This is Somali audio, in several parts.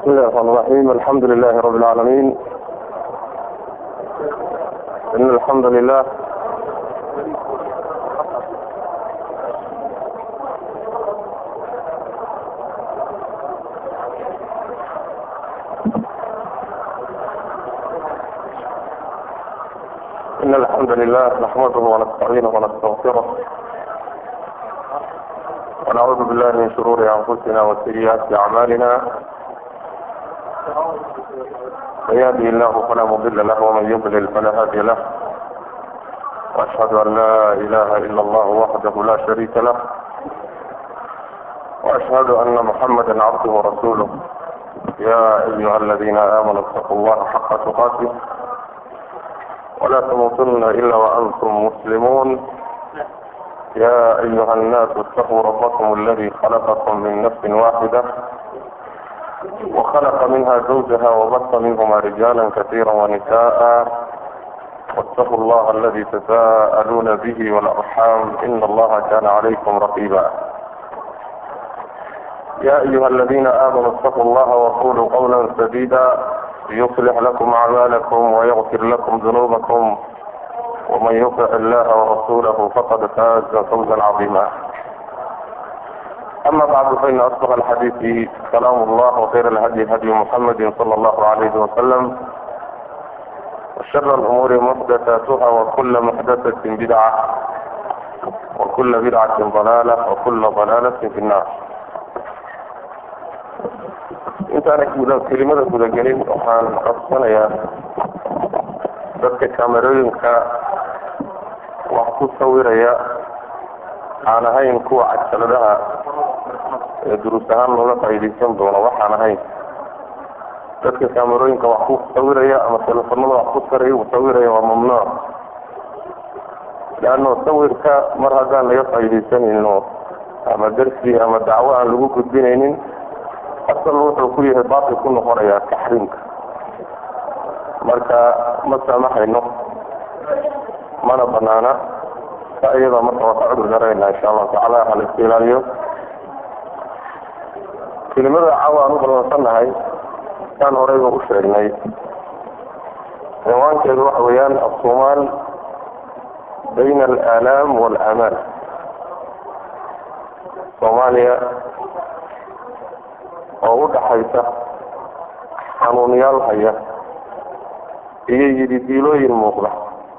بسم الله الرحمن الرحيم الحمد لله رب العالمين إن الحمد لله إن الحمد لله نحمده ونستعينه ونستغفره ونعوذ بالله من شرور أنفسنا وسيئات أعمالنا من يهده الله فلا مضل له ومن يضلل فلا هادي له وأشهد أن لا إله إلا الله وحده لا شريك له وأشهد أن محمدا عبده ورسوله يا أيها الذين آمنوا اتقوا الله حق تقاته ولا تموتن إلا وأنتم مسلمون يا أيها الناس اتقوا ربكم الذي خلقكم من نفس واحدة وخلق منها زوجها وبث منهما رجالا كثيرا ونساء واتقوا الله الذي تساءلون به والأرحام إن الله كان عليكم رقيبا يا أيها الذين آمنوا اتقوا الله وقولوا قولا سديدا يصلح لكم أعمالكم ويغفر لكم ذنوبكم ومن يطع الله ورسوله فقد فاز فوزا عظيما أما بعد فإن أصدق الحديث كلام الله وخير الهدي هدي محمد صلى الله عليه وسلم وشر الأمور محدثاتها وكل محدثة بدعة وكل بدعة ضلالة وكل ضلالة في النار intaana kelimada gudagelin waxaan codsanayaa dadka kamerooyinka wax ku sawiraya aan ahayn kuwa cajaladaha ee duruus ahaan looga faa'iidaysan doono waxaan ahayn dadka kamerooyinka wax ku sawiraya ama telefonada wax ku sar sawiraya waa mamnuuc leano sawirka mar haddaan laga faa'iidaysanayno ama darsi ama dacwo aan lagu gudbinaynin asal wuxuu ku yahay baatil ku noqonayaa taxriimka marka ma saamaxayno mana banaana sa iyada marka waa ka cudur darayna insha allahu tacaala hala iska ilaaliyo kelimada cawa aan u ballansannahay saan horeyba u sheegnay cinwaankeedu waxa weeyaan assumaal bayna alaalaam waalaamaal soomaaliya oo u dhaxaysa xanuunyaal haya iyo yididiilooyin muuqda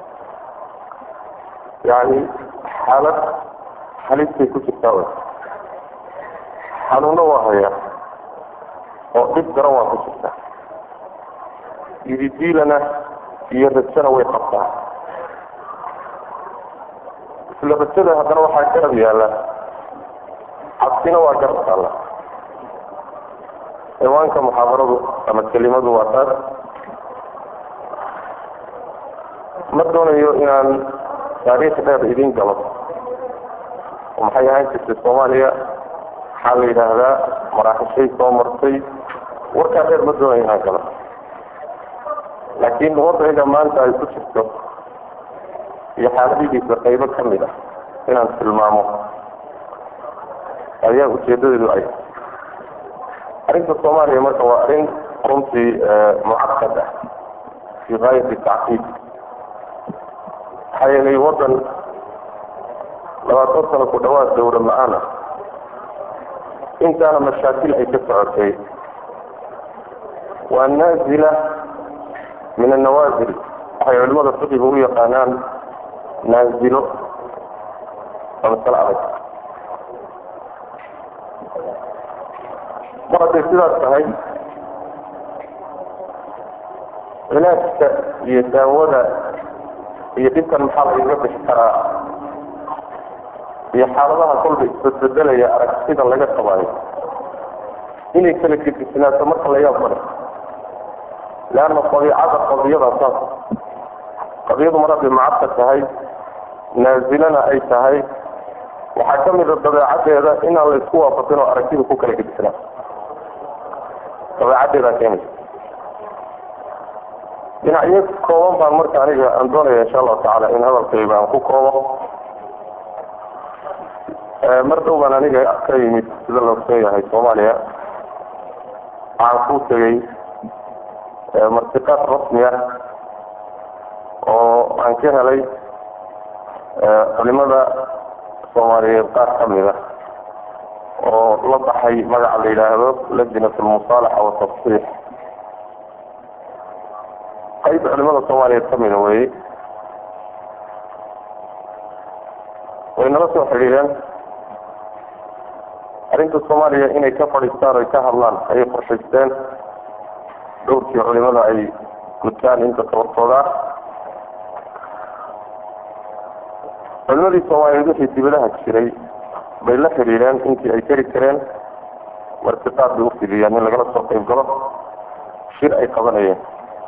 yacni xaalad halistay ku jirtaa wey xanuuno waa haya oo dhib daran waa ku jirtaa yididiilana iyo rajana way qabtaa isla rajada haddana waxaa garab yaalla cabsina waa garab taalla ciwaanka muxaadaradu ama kelimadu waa taas ma doonayo inaan taariikh dheer idin galo oo maxay ahaan jirtay soomaaliya maxaa la yidhaahdaa maraaxishay soo martay warkaa dheer ma doonayo inaan galo laakiin wadciga maanta ay ku jirto iyo xaaladihiisa qaybo ka mid ah inaan tilmaamo ayaa ujeedadeedu ay arrinta soomaaliya marka waa arrin runtii mucaqad ah fii gaayati tacqiid maxaa yeelay waddan labaatan sano ku dhawaad dawla la-aan ah intaana mashaakil ay ka socotay waa naazila min annawaasil waxay culimada fiqiga u yaqaanaan naazilo waa masale adag mar hadday sidaas tahay cilaajka iyo daawada iyo dhibkan maxaa lagaga bixi karaa iyo xaaladaha kolba isbedbedelaya aragtida laga qabaayo inay kala gedisnaato marka la yaab male leanna dabiicada qadiyada saas qadiyadu mar hadday macadka tahay naasilana ay tahay waxaa ka mida dabeecadeeda inaan la isku waafaqin oo aragtida ku kala gedisnaato dabeecadeedaa keenaysa dhinacyo kooban baan marka aniga aan doonaya insha allahu tacaala in hadalkayga aan ku koobo mar dhow baan aniga ka yimid sida la ogsoon yahay soomaaliya waxaan ku tegay martiqaad rasmi ah oo aan ka helay culimada soomaaliyeed qaar ka mid a oo la baxay magaca la yidhaahdo lajnat almusaalaxa watafsiix qayb culimada soomaaliyeed ka mida weye way nala soo xidhiireen arrinta soomaaliya inay ka fadhiistaan oy ka hadlaan ayay qorshaysteen dhowrkii culimada ay gutaan inta tabartooda culimadii soomaaliyeed wixii dibadaha jiray bay la xidhiireen intii ay keri kareen martiqaad bay ufidiyeen in lagala soo qayb galo shir ay qabanayeen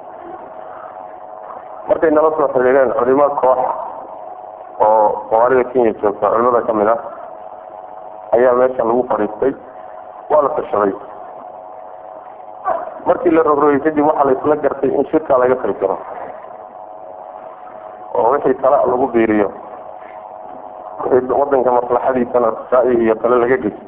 markay nala soo xidhiireen culimo koox oo soomaalida kenya joogta culimada ka mid ah ayaa meesha lagu fadhiistay waa la tashaday markii la rogrogay kadib waxaa la isla gartay in shirkaa laga qayb galo oo wixii tala lagu biiriyo wixii wadanka maslaxadiisana ra'yi iyo tale laga geyso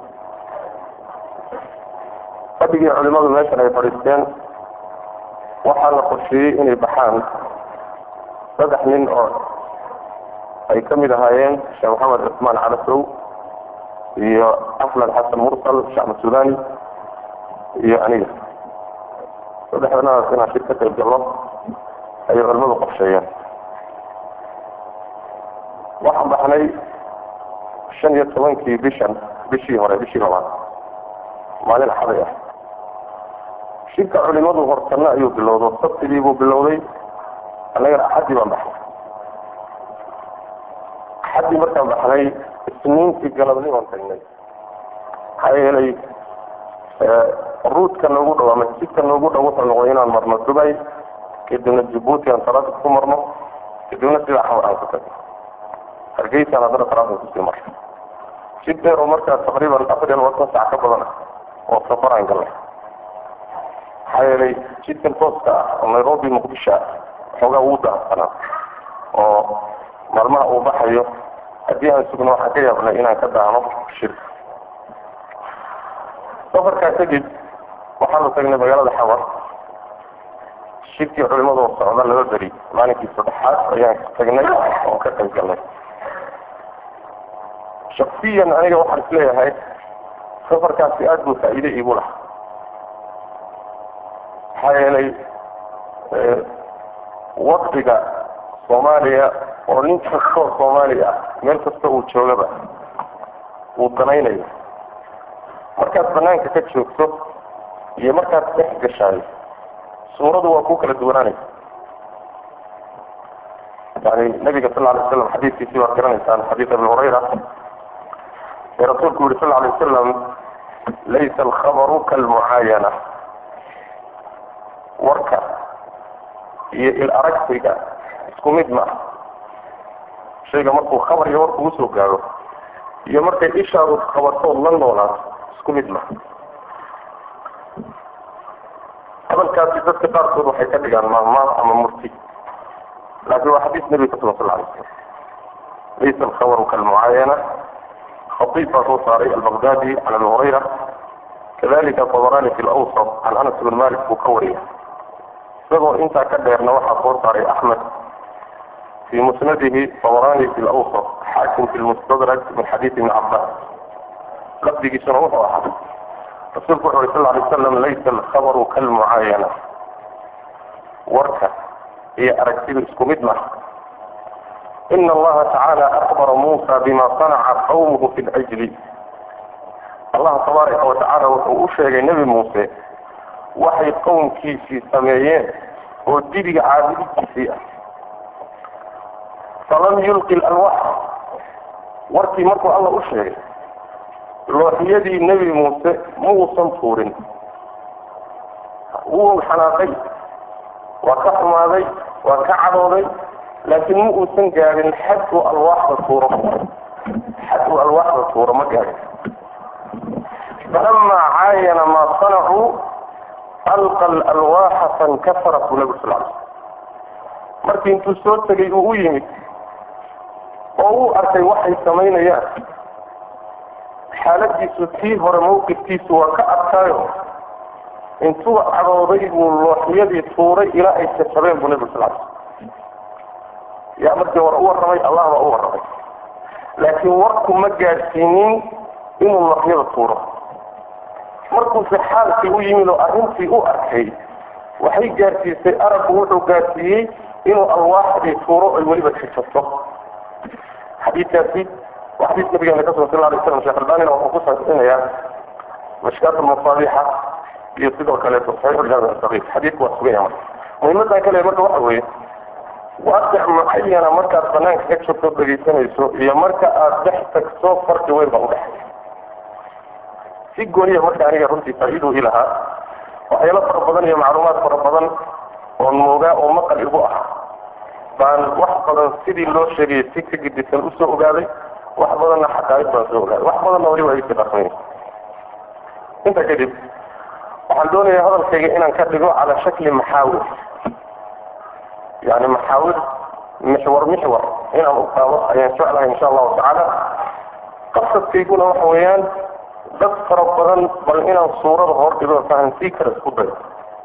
fadhigii culimadu meeshan ay fadhiisteen waxaa la qorsheeyey inay baxaan saddex nin oo ay ka mid ahaayeen sheekh maxamed cusmaan calasow iyo axmed xasan mursal shacb sudani iyo aniga saddexdanaas inaan shir ka qayb galno ayay culimadu qorsheeyeen waxaan baxnay shan iyo tobankii bishan bishii hore bishii labaad maalin axaday ah shirka culimadu hortana ayuu bilowdo sabtigii buu bilowday annagana axaddii baan baxnay axaddii markaan baxnay isniintii galabnimaan tagnay maxaa yeelay ruudka noogu dhow ama jidka noogu dhow wuxuu noqday inaan marno dubay kadibna jabuuti aan taraafik ku marno kadibna sidaa xamar aan ku tagno hargeysaan haddana taraafik kusii marno jid dheer oo markaa taqriiban afar iyo labaatan sac ka badan ah oo safaraan galnay maxaa yeelay jidkan tooska ah oo nairobi muqdisho ah xoogaa wuu daahsanaa oo maalmaha uu baxayo haddii aan sugno waxaan ka yaabnay inaan ka daahno shirka safarkaa kadib waxaanu tagnay magaalada xamar shirkii culimadoo socda laba beri maalinkii saddexaad ayaan tagnay oo ka qayb galnay shaksiyan aniga waxaan isleeyahay safarkaasi aada buu faa'iide iigu laha maxaa yeelay waktiga soomaaliya oo nin kastoo soomaaliya ah meel kasta uu joogaba uu danaynayo markaad banaanka ka joogto iyo markaad dhex gashaay suuradu waa ku kala duwanaanaysa yani nabiga sal alay slam xadiidkiisii waad garanaysaan xadiid abi hurayra ee rasuulku yihi sal alay wasalam laysa alkhabaru kalmucaayana warka iyo il aragsiga isku mid ma ah shayga markuu khabar iyo warku usoo gaaro iyo markay ishaadu qabartood la noolaato isku mid ma hadalkaasi dadka qaarkood waxay ka dhigaan maahmaah ama murti laakiin waa xadiis nabiga ka sugan sal alay slam laysa alkhabaru kalmucaayana khatiib baa soo saaray albaqdadi can abi hurayra kadalika tabarani fi lawsat can anas bn malik buu ka wariya isagoo intaa ka dheerna waxaa soo saaray axmed fi musnadihi tabarani fi lawsat xaakim fi lmustadrak min xadiid ibni cabas lafdigiisuna wuxuu ahaa rasuulku wuxu uri sal alay slam laysa alkhabaru kalmucaayana warka iyo aragtida isku mid maha ina allaha tacaala akbara muusa bima sanaca qawmuhu fi lcajli allah tabaaraka watacaala wuxuu u sheegay nebi muuse waxay qowmkiisii sameeyeen oo dibiga caabudidiisii ah falam yulqi lalwax warkii markuu alla u sheegay looxiyadii nebi muuse ma uusan tuurin wuu xanaaqay waa ka xumaaday waa ka cadooday laakiin ma uusan gaadhin xad uu alwaaxda tuuro xad uu alwaaxda tuuro ma gaadhin falamaa caayana maa sanacuu alqa alalwaaxa fankasarat buu nabi sal l markii intuu soo tegay uu u yimid oo uu arkay waxay samaynayaan xaaladiisu tii hore mawqifkiisu waa ka adkaayo intuu cadooday buu looxyadii tuuray ilaa ay jajabeen buu nabigu sal yaa markii hore u warramay allah baa u warramay laakiin warku ma gaadhsiinin inuu looxyada tuuro markuuse xaalkii u yimid oo arrintii u arkay waxay gaadhsiisay arabku wuxuu gaadhsiiyey inuu alwaaxdii tuuro ay weliba jajabto xadiidkaasi waa xadiis nabigeena ka sugan sal alay slam sheekh albanina wuxuu ku saasinayaa mashkaat almasaabixa iyo sidoo kaleeto saxiix jaamic sagiir xadiidku waa sugan yahay marka muhiimadan kale marka waxa weeye waaqic mucayana markaad banaanka ka joogto dhegaysanayso iyo marka aad dhex tagto farqi weyn baa udhexeeya si gooniya marka aniga runtii faa-iidu ilahaa waxyaalo fara badan iyo macluumaad fara badan oon moogaa oo maqal igu ah baan wax badan sidii loo sheegayay si ka gedisan usoo ogaaday wax badanna xaqaaid baan soo ogaaday wax badanna waliba ay si dhaqmay intaa kadib waxaan doonayaa hadalkayga inaan ka dhigo cala shakli maxaawir yani maxaawir mixwar mixwar inaan u qaado ayaan jeclahay insha allahu tacaala qasadkayguna waxa weeyaan dad fara badan bal inaan suurada hor dhigo fahansii kara isku dayo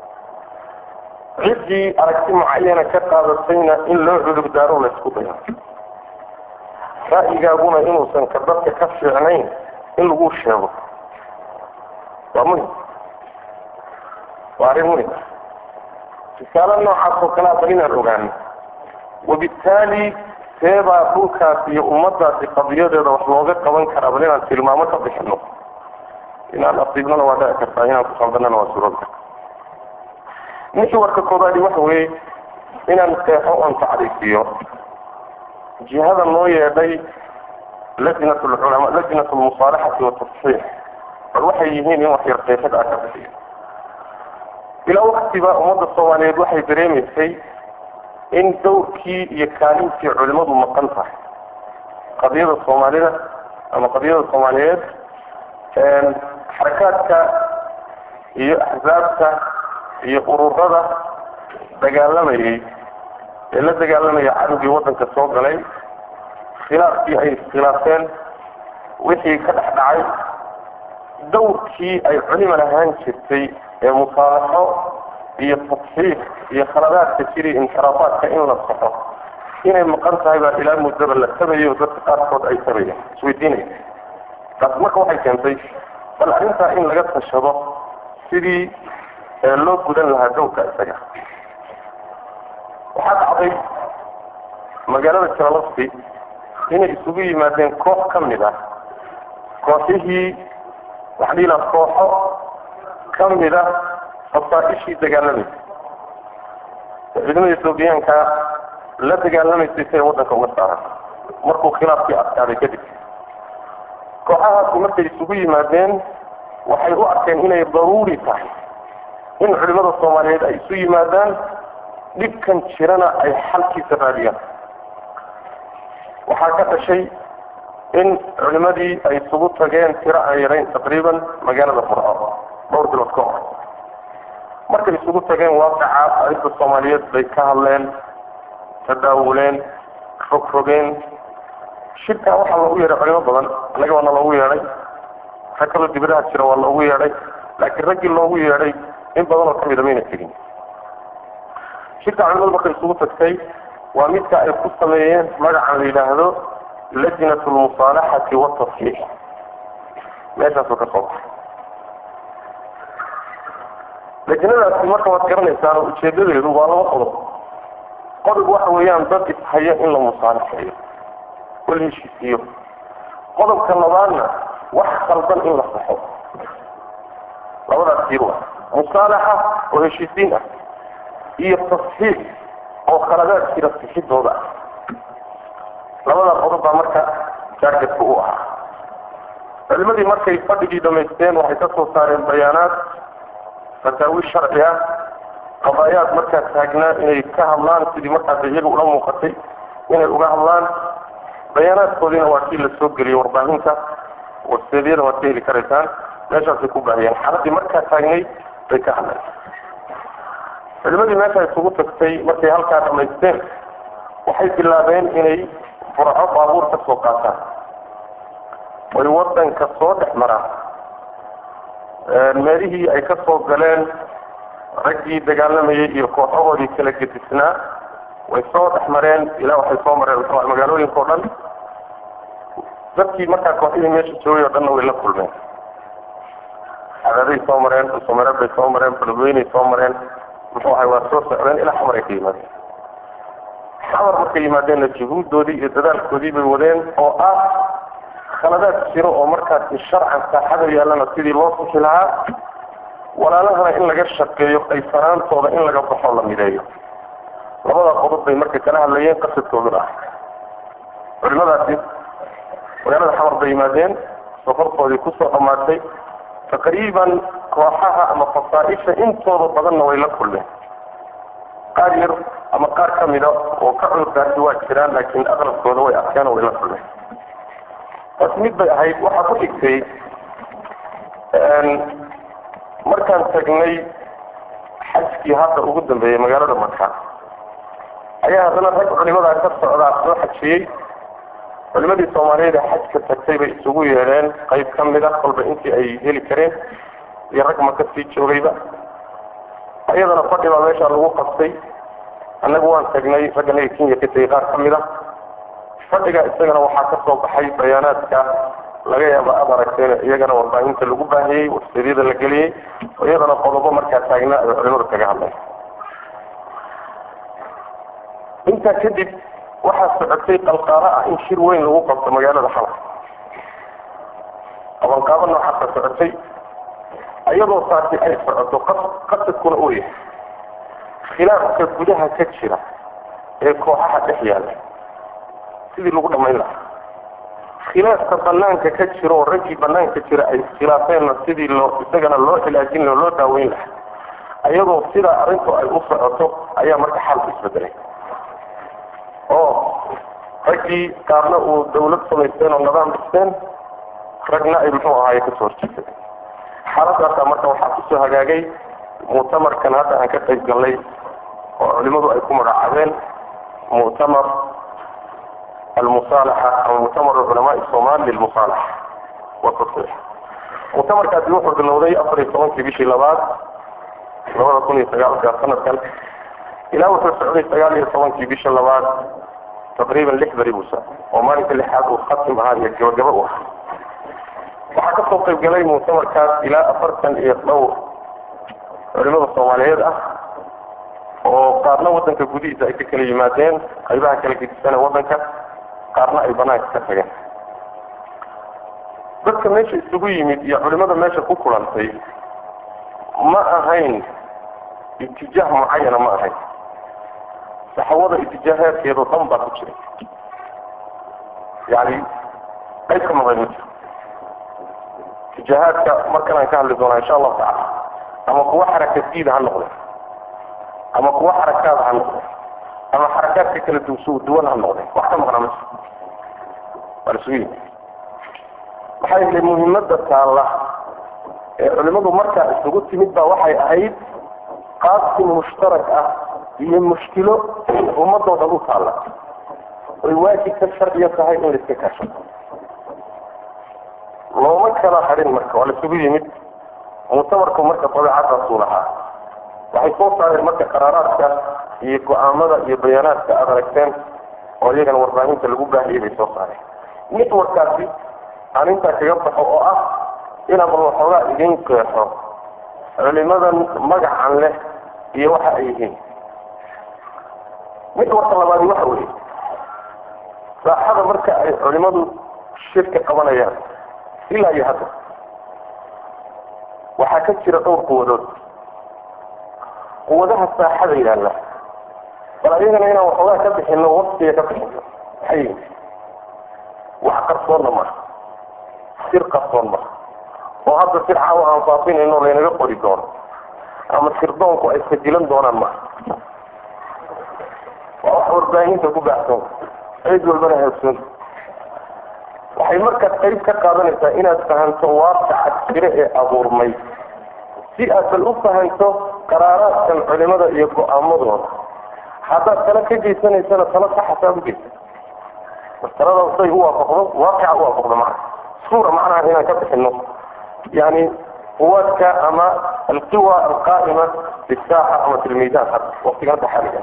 ciddii aragti mucayana ka qaadatayna in loo cudur daaro la isku dayo ra'yigaaguna inuusan ka dadka ka fiicnayn in lagu sheego waa muhim waa arrin muhim risaalo noocaas oo kalea bal inaan ogaano wabittaali seebaa dhulkaas iyo ummadaasi qadiyadeeda wax looga qaban karaa bal inaan tilmaamo ka bixino inaan asiibnana waa dhici kartaa inaan ku qaldanana waa suurada mixwarka koobaadi waxa weeye inaan seexo oon tacriifiyo jihada noo yeedhay lajnat lculama lajnat lmusaalaxati watasxiix bal waxay yihiin in wax yar qeexid ah ka bixiyo ilaa waktiba ummadda soomaaliyeed waxay dareemaysay in dawrkii iyo kaalintii culimadu maqan tahay qadiyada soomaalida ama qadiyada soomaaliyeed xarakaadka iyo axsaabta iyo ururada dagaalamayay ee la dagaalamayay cadowgii waddanka soo galay khilaafkii ay iskhilaafeen wixii ka dhex dhacay dawrkii ay culima lahaan jirtay ee musaalaxo iyo tasxiix iyo khaladaadka jiri inxiraafaadka in la saxo inay maqan tahay baa ilaa muddaba la tabayo dadka qaarkood ay tabayeen isweydiinaya taas marka waxay keentay bal arrintaa in laga tashado sidii loo gudan lahaa dawrka isaga waxaa dhacday magaalada jalalafti inay isugu yimaadeen koox ka mid ah kooxihii waxaa la yidhaha kooxo ka mid ah fasaaishii dagaalamaysa ciidamada etoobiyaanka la dagaalamaysay si ay waddanka uga saaran markuu khilaafkii adkaaday kadib kooxahaasi markay isugu yimaadeen waxay u arkeen inay daruuri tahay in culimada soomaaliyeed ay isu yimaadaan dhibkan jirana ay xalkiisa raadiyaan waxaa ka dhashay in culimadii ay isugu tageen tiro aan yarayn taqriiban magaalada furco dhowr bilood ka hor markay isugu tageen waaqica arrinta soomaaliyeed bay ka hadleen tadaawuleen rogrogeen shirkaa waxaa loogu yeedhay culimo badan annaga waana loogu yeedhay rag kaloo dibadaha jira waa loogu yeedhay laakiin raggii loogu yeedhay in badan oo kamida mayna tegin shirka culimadu markay isugu tagtay waa midka ay ku sameeyeen magacan la yidhaahdo lajnat lmusaalaxati watasxiix meeshaasoo ka soo baxay lajnadaasi marka waad garanaysaan ujeedadeedu waa laba qodob qodob waxa weeyaan dad ishaya in la musaalaxeeyo oo la heshiisiiyo qodobka labaadna wax khaldan in la saxo labadaas tiir waa musaalaxa oo heshiisiin ah iyo tasxiix oo khaladaad jira sixidooda ah labadaa qodob baa marka jaargetka u ahaa culimadii markay fadhigii dhamaysteen waxay ka soo saareen bayaanaad fataawi sharci ah qadaayaad markaa taagnaa inay ka hadlaan sidii markaas iyaga ula muuqatay inay uga hadlaan bayaanaadkoodiina waa kii la soo geliyey warbaahinta warseedyada waad ka heli karaysaan meeshaasay ku baahiyeen xaaladii markaa taagnay bay ka hadleen culimadii meesha isugu tagtay markay halkaa dhamaysteen waxay bilaabeen inay furco baabuur ka soo qaataan oy wadanka soo dhex maraan meelihii ay ka soo galeen raggii dagaalamayay iyo kooxahoodii kala gedisnaa way soo dhex mareen ilaa waxay soo mareen magaalooyinka o dhan dadkii markaa kooxihii meesha joogay o dhanna way la kulmeen cadaday soo mareen usumare bay soo mareen balweynay soo mareen muxuu ahay waa soo socdeen ilaa xamar ay ka yimaadeen xamar markay yimaadeenna juhuuddoodii iyo dadaalkoodii bay wadeen oo ah khaladaad jiro oo markaasi sharcan saaxada yaallana sidii loo suxi lahaa walaalahana in laga shaqeeyo qaysanaantooda in laga baxo la mideeyo labada qodob bay marka kala hadlayeen qasadkooduna ah culimadaasi magaalada xamar bay yimaadeen safartoodii kusoo dhammaatay taqriiban kooxaha ama fasaaisha intooda badanna way la kulmeen qaar yar ama qaar ka mida oo ka cudurdaasi waa jiraan laakiin aqrabkooda way arkeen oo way la kulmeen taas mid bay ahayd waxaa ku xigtay markaan tagnay xajkii hadda ugu dambeeyey magaalada maka ayaa haddana rag culimadaa ka socdaa soo xajiyey culimadii soomaaliyeed ee xajka tagtay bay isugu yeedheen qayb ka mid a kolba intii ay heli kareen iyo rag maka sii joogayba ayadana fadhi baa meeshaa lagu qabtay annagu waan tagnay ragganaga kenya ka tegay qaar ka mid a fadhiga isagana waxaa ka soo baxay bayaanaadka laga yaaba aad aragteen iyagana warbaahinta lagu baahiyey warseedyada la geliyey iyadana qodobo markaa taagnaa ay culimadu kaga hadlay intaa kadib waxaa socotay qalqaalo ah in shir weyn lagu qabto magaalada xamar qabanqaabo noocaasa socotay iyadoo taasi ay socoto qasadkuna uu yahay khilaafka gudaha ka jira ee kooxaha dhex yaalla sidii lagu dhamayn lahaa khilaafka banaanka ka jira oo raggii banaanka jira ay khilaafeenna sidii loo isagana loo cilaajin laha loo daaweyn lahaa iyadoo sidaa arrintu ay u socoto ayaa marka xaalku isbedelay oo raggii qaarna uu dawlad samaysteen oo nidaam dhisteen ragna ay muxuu ahaaye kasoo horjeesay xaaladaasaa marka waxaa kusoo hagaagay muctamarkan hadda aan ka qayb galnay oo culimadu ay ku magacaabeen muctamar almusaalaxa ama muctamar culamaai somaali lilmusaalaxa watasix muctamarkaasi wuxuu bilowday afar iyo tobankii bishii labaad labada kun iyo sagaalka sanadkan ilaa wuxuu socday sagaal iyo tobankii bisha labaad taqriiban lix beri buusa oo maalinka lixaad uu khatim ahaa iyo gabagaba u ahaa waxaa kasoo qayb galay muctamarkaas ilaa afartan iyo dhowr culimada soomaaliyeed ah oo qaarna wadanka gudihiisa ay ka kala yimaadeen qaybaha kala gedisana wadanka qaarna ay banaanka ka tageen dadka meesha isugu yimid iyo culimada meesha ku kulantay ma ahayn itijaah mucayana ma ahayn saxawada itijaahaadkeedoo dhan baa ku jira yani qayb ka maqan ma jiro itijaahaadka markan aan ka hadli doonaa insha allahu tacala ama kuwa xarakadiida ha noqde ama kuwa xarakaad ha noqde ama xarakaadka kala dusu duwan ha noqde wax ka maqnaa ma jiro waa la isugu yimid maxaa yeelay muhiimada taalla ee culimadu markaa isugu timid baa waxay ahayd qaabsi mushtarak ah iyo mushkilo ummadoo dhan u taalla oy waajibka sharciya tahay in laiska kaashado looma kala hadhin marka waa la isugu yimid muctamarku marka dabeecadaasuu lahaa waxay soo saareen marka qaraaraadka iyo go-aamada iyo bayaanaadka aada aragteen oo iyagana warbaahinta lagu baahiyay bay soo saareen mid warkaasi aan intaa kaga baxo oo ah inaan bal waxoogaa idin qeexo culimadan magacan leh iyo waxa ay yihiin mid warka labaadi waxa weeye saaxada marka ay culimadu shirka qabanayaan ilaa iyo hadda waxaa ka jira dhowr quwadood quwadaha saaxada yaalla bal ayagana inaan waxoogaa ka bixino waqtiga ka bixino maxay yihin wax qarsoonna maha sir qarsoon maha oo hadda sir caawa aan faafinayno laynaga qori doono ama sirdoonku ay sajilan doonaan maha waa wax warbaahinta ku baahsan cid walbana haabsoon waxay markaa qayb ka qaadanaysaa inaad fahanto waaqaca jire ee abuurmay si aad bal u fahanto qaraaraadkan culimada iyo go-aamadooda haddaad tala ka geysanaysana tala saxasaad u geysa mastalada say u waafaqdo waaqica u waafaqdo macna suura macnaha inaan ka bixino yani quwaadka ama alqiwa alqaa'ima bisaaxa ama fi lmiidaan hadda waqtiga hadda xaaliga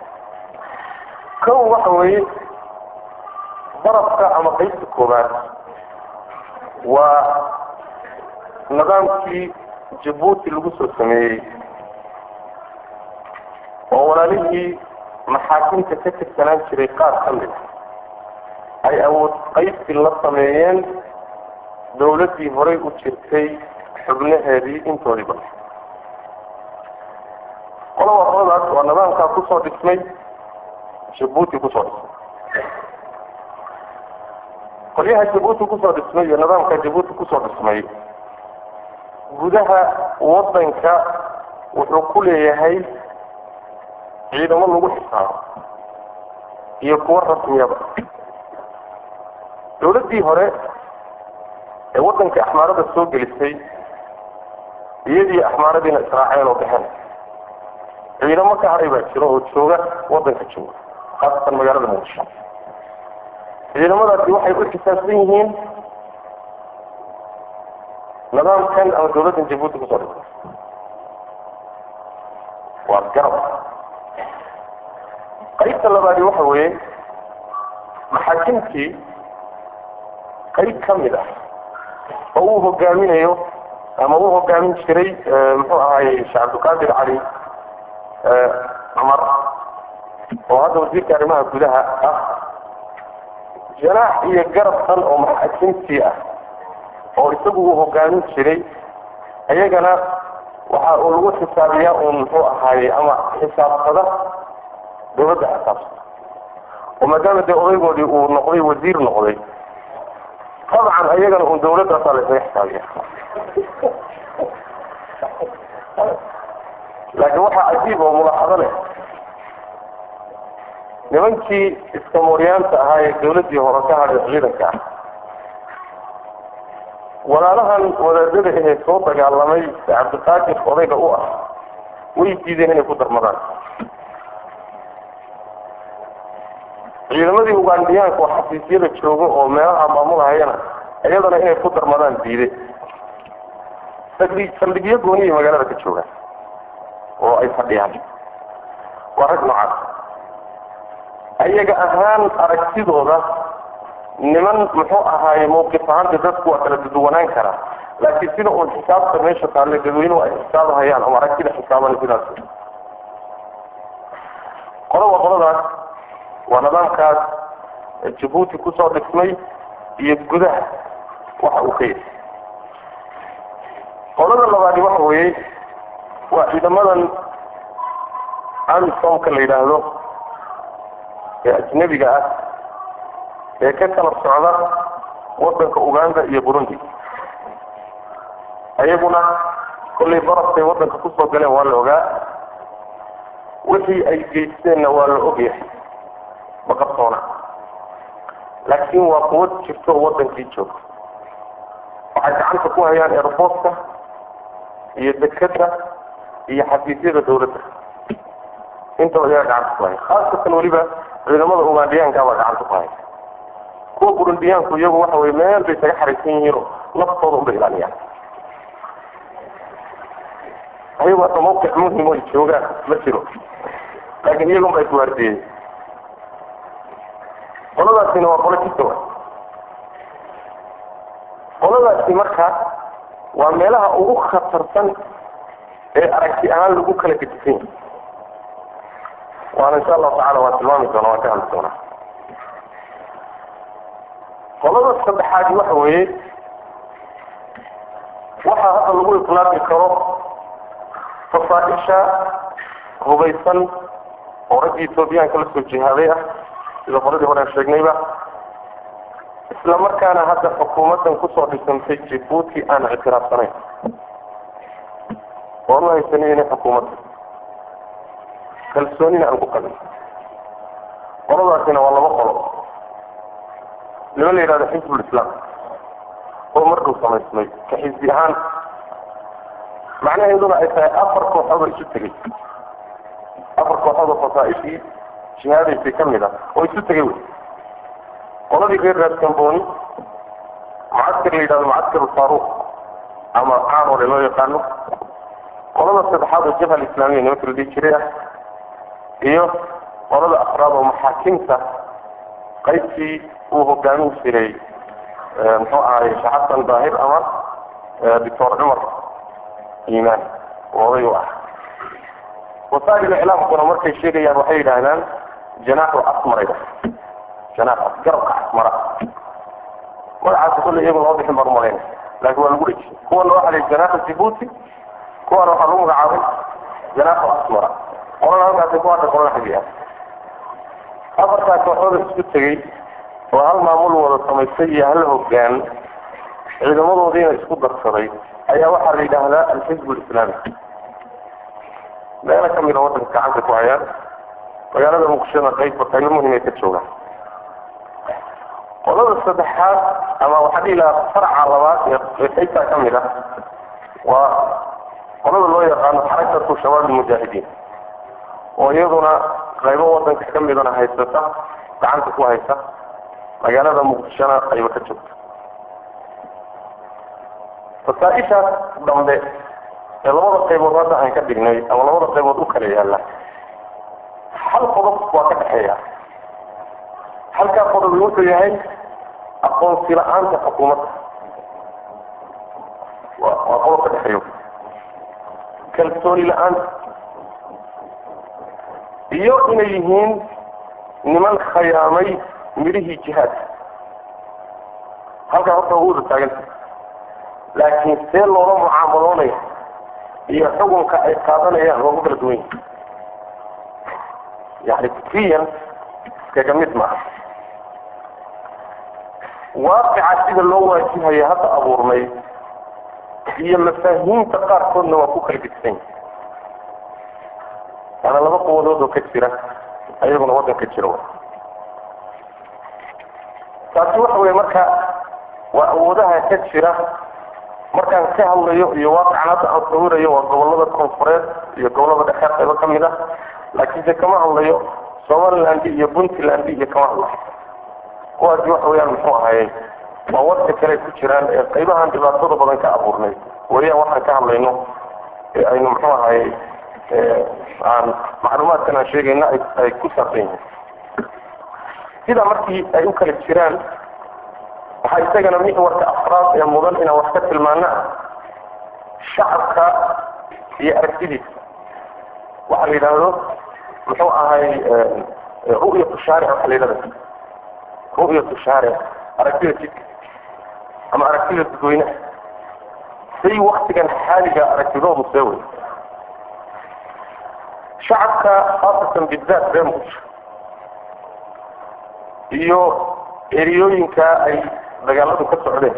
kow waxa weeye barafka ama qaybta koobaad waa nidaamkii jabuuti lagu soo sameeyey oo walaalihii maxaakimta ka tirsanaan jiray qaar ka mid ay awood qaybsi la sameeyeen dawladdii horay u jirtay xubnaheedii intoodii ba qolaba qoladaas waa nidaamkaa kusoo dhismay jabuuti kusoo dhismay qolyaha jabuuti kusoo dhismay iyo nidaamka jabuuti kusoo dhismay gudaha waddanka wuxuu ku leeyahay ciidamo lagu xisaabo iyo kuwo rasmiyaba dawladdii hore ee waddankii axmaarada soo gelisay iyadii axmaaradiina israaceen oo baxeen ciidamo ka haray baa jiro oo jooga waddanka jooga khaasatan magaalada muqdisho ciidamadaasi waxay u xisaabsan yihiin nidaamkan ama dawladdan jabuuti kusoo dhigtay waa garab qaybta labaadi waxa weeye maxaakimtii qayb ka mid ah oo uu hogaaminayo ama uu hogaamin jiray muxuu ahaayey sheekh cabdilqaadir cali cumar oo hadda wasiirka arrimaha gudaha ah janaax iyo garabkan oo maxaakimtii ah oo isagu uu hogaamin jiray iyagana waxa uu lagu xisaabiyaa uun muxuu ahaayey ama xisaabsada dawladda xisaabsada oo maadaama dee odaygoodii uu noqday wasiir noqday dabcan iyagana uun dawladdaasaa la isaga xisaabiya laakiin waxaa cajiib oo mulaaxado leh nimankii iskamooryaanta ahaa ee dawladdii hore ka hadhay ciidanka ah walaalahan wadaadada ahee soo dagaalamay cabdiqaadir odayga u ah way diideen inay ku darmadaan ciidamadii ugaandhiyaanka oo xafiisyada jooga oo meelaha maamulahayana iyadana inay ku darmadaan diide saldhig saldhigyo gooniyay magaalada ka joogaan oo ay fadhiyaan waa rag noocaas ayaga ahaan aragtidooda niman muxuu ahaaye mawqif ahaanta dadku waa kala duduwanaan karaa laakiin sida uun xisaabta meesha taalle dadweynuhu ay xisaabahayaan ama aragtida xisaaban sidaas qolaba qoladaas waa nidaamkaas jabuuti kusoo dhismay iyo gudaha waxa uu ka yahay qolada labaadi waxa weeye waa ciidamadan amisomka la yidhaahdo ee ajnebiga ah ee ka kala socda waddanka uganda iyo burundi ayaguna kollay barafkay waddanka kusoo galeen waa la ogaa wixii ay geysteenna waa la ogyahay ma qabsoona laakiin waa quwad jirto oo waddankii joogto waxay gacanta ku hayaan airboortka iyo dekada iyo xafiisyada dawladda intaba iyaga gacanta ku haya khaasatan weliba ciidamada ugaandhiyaanka baa gacanta ku haya kuwa burundiyaanku iyagu waxa weye meel bay isaga xaraysan yihiinoo naftooda unbay ilaaliyaan ayagu hadda mawqic muhim ay joogaan ma jiro laakiin iyagun baa iswaardiyey qoladaasina waa qolo jidka wa qoladaasi marka waa meelaha ugu khatarsan ee aragti ahaan lagu kala gedisan yahay waana insha allahu tacala waan tilmaami doona waan ka hadli doonaa qolada saddexaadi waxa weeye waxaa hadda lagu itlaaqi karo fasaaisha hubaysan oo raggii etoobiyaanka la soo jihaaday ah sida qoladii hore aan sheegnayba isla markaana hadda xukuumaddan kusoo dhisantay jabuuti aan ictiraafsanayn oan u haysanin inay xukuumadda kalsoonina aan ku qabin qoladaasina waa laba qolo nima la yidhahdo xisbul islaam oo markuu samaysmay ka xisbi ahaan macnaheeduna ay tahay afar kooxood oo isu tegay afar kooxood oo fasaaishii jihaadaysay ka mid ah oo isu tegay wey qoladii reer raaskambooni mucaskar la yidhahdo mucaskar faaruq ama caamore loo yaqaano qolada saddexaad oo jabha alislaamiya nimanka la dhihi jiray ah iyo qolada afraad oo maxaakimta qaybtii uu hogaamin jiray muxuu ahaay sheekh xasan daahir ama doctor cumar iimaan oo oday u ah wasaa'il iclaamkuna markay sheegayaan waxay yidhaahdaan janaaxu asmarayda janaax garabka asmara magacaasi kulle iyagu loo bixin baan umalayn laakiin waa lagu dheji kuwana waxaa layihi janaaxu jibuuti kuwana waxaa lagu magacaabay janaaxu asmara qolana halkaasi ku hadha qolana xaggi ah afartaa kooxooda isku tegey oo hal maamul wada samaystay iyo hal hogaan ciidamadoodiina isku darsaday ayaa waxaa la yidhaahdaa alxizb lislaami meelo ka mida waddanka gacanta ku hayaan magaalada muqdishona qayb qaybo muhimay ka joogaan qolada saddexaad ama waxaa dhihi lahaa faraca labaad ee qaybtaa ka mid ah waa qolada loo yaqaano xarakatu shabaab almujaahidiin oo iyaduna qaybo waddanka ka midana haysata gacanta ku haysa magaalada muqdishona ayba ka joogta wasaaishaas dambe ee labada qaybood hadda aan ka dhignay ama labada qaybood u kala yaalla hal qodob waa ka dhexeeya halkaa qodob wuxuu yahay aqoonsi la-aanta xukuumadda wa waa qodob ka dhexeeyo kalsooni la-aanta iyo inay yihiin niman khayaamay midhihii jihaadka halkaa horta ugu wada taaganta laakiin see loola mucaamaloonaya iyo xukunka ay qaadanayaan waa ku kala duwan yihin yani fikriyan iskaga mid maaha waaqica sida loo waajihaya hadda abuurnay iyo mafaahiimta qaarkoodna waa ku kala gedsan yahi waana laba quwadood oo ka jira ayaguna waddanka jira taasi waxa weye marka waa awoodaha ka jira markaan ka hadlayo iyo waaqican hadda aan sawirayo waa gobolada koonfureed iyo gobolada dhexe qaybo ka mid ah laakiinse kama hadlayo somaliland iyo puntland iyo kama hadlayo kuwaasi waxa weyaan muxuu ahayey waa wadka kale ku jiraan ee qaybahan dhibaatada badan ka abuurnay weyaan waxaan ka hadlayno ee aynu muxuu ahayey aan macluumaadkan aan sheegayna ay ku saabsan yihiin sidaa markii ay u kala jiraan waxaa isagana mixwarka afraad ee mudan inaan wax ka tilmaana shacabka iyo aragtidiisa waxaa la yidhaahdo muxuu ahay ru'yatu shaaric waxaa la yidhahda ru'yatu shaaric aragtida jidka ama aragtida dadweynaha say waktigan xaaliga aragtidoodu see wey shacabka khaasatan bidaat reer muqdisho iyo eriyooyinka ay dagaaladu ka socdeen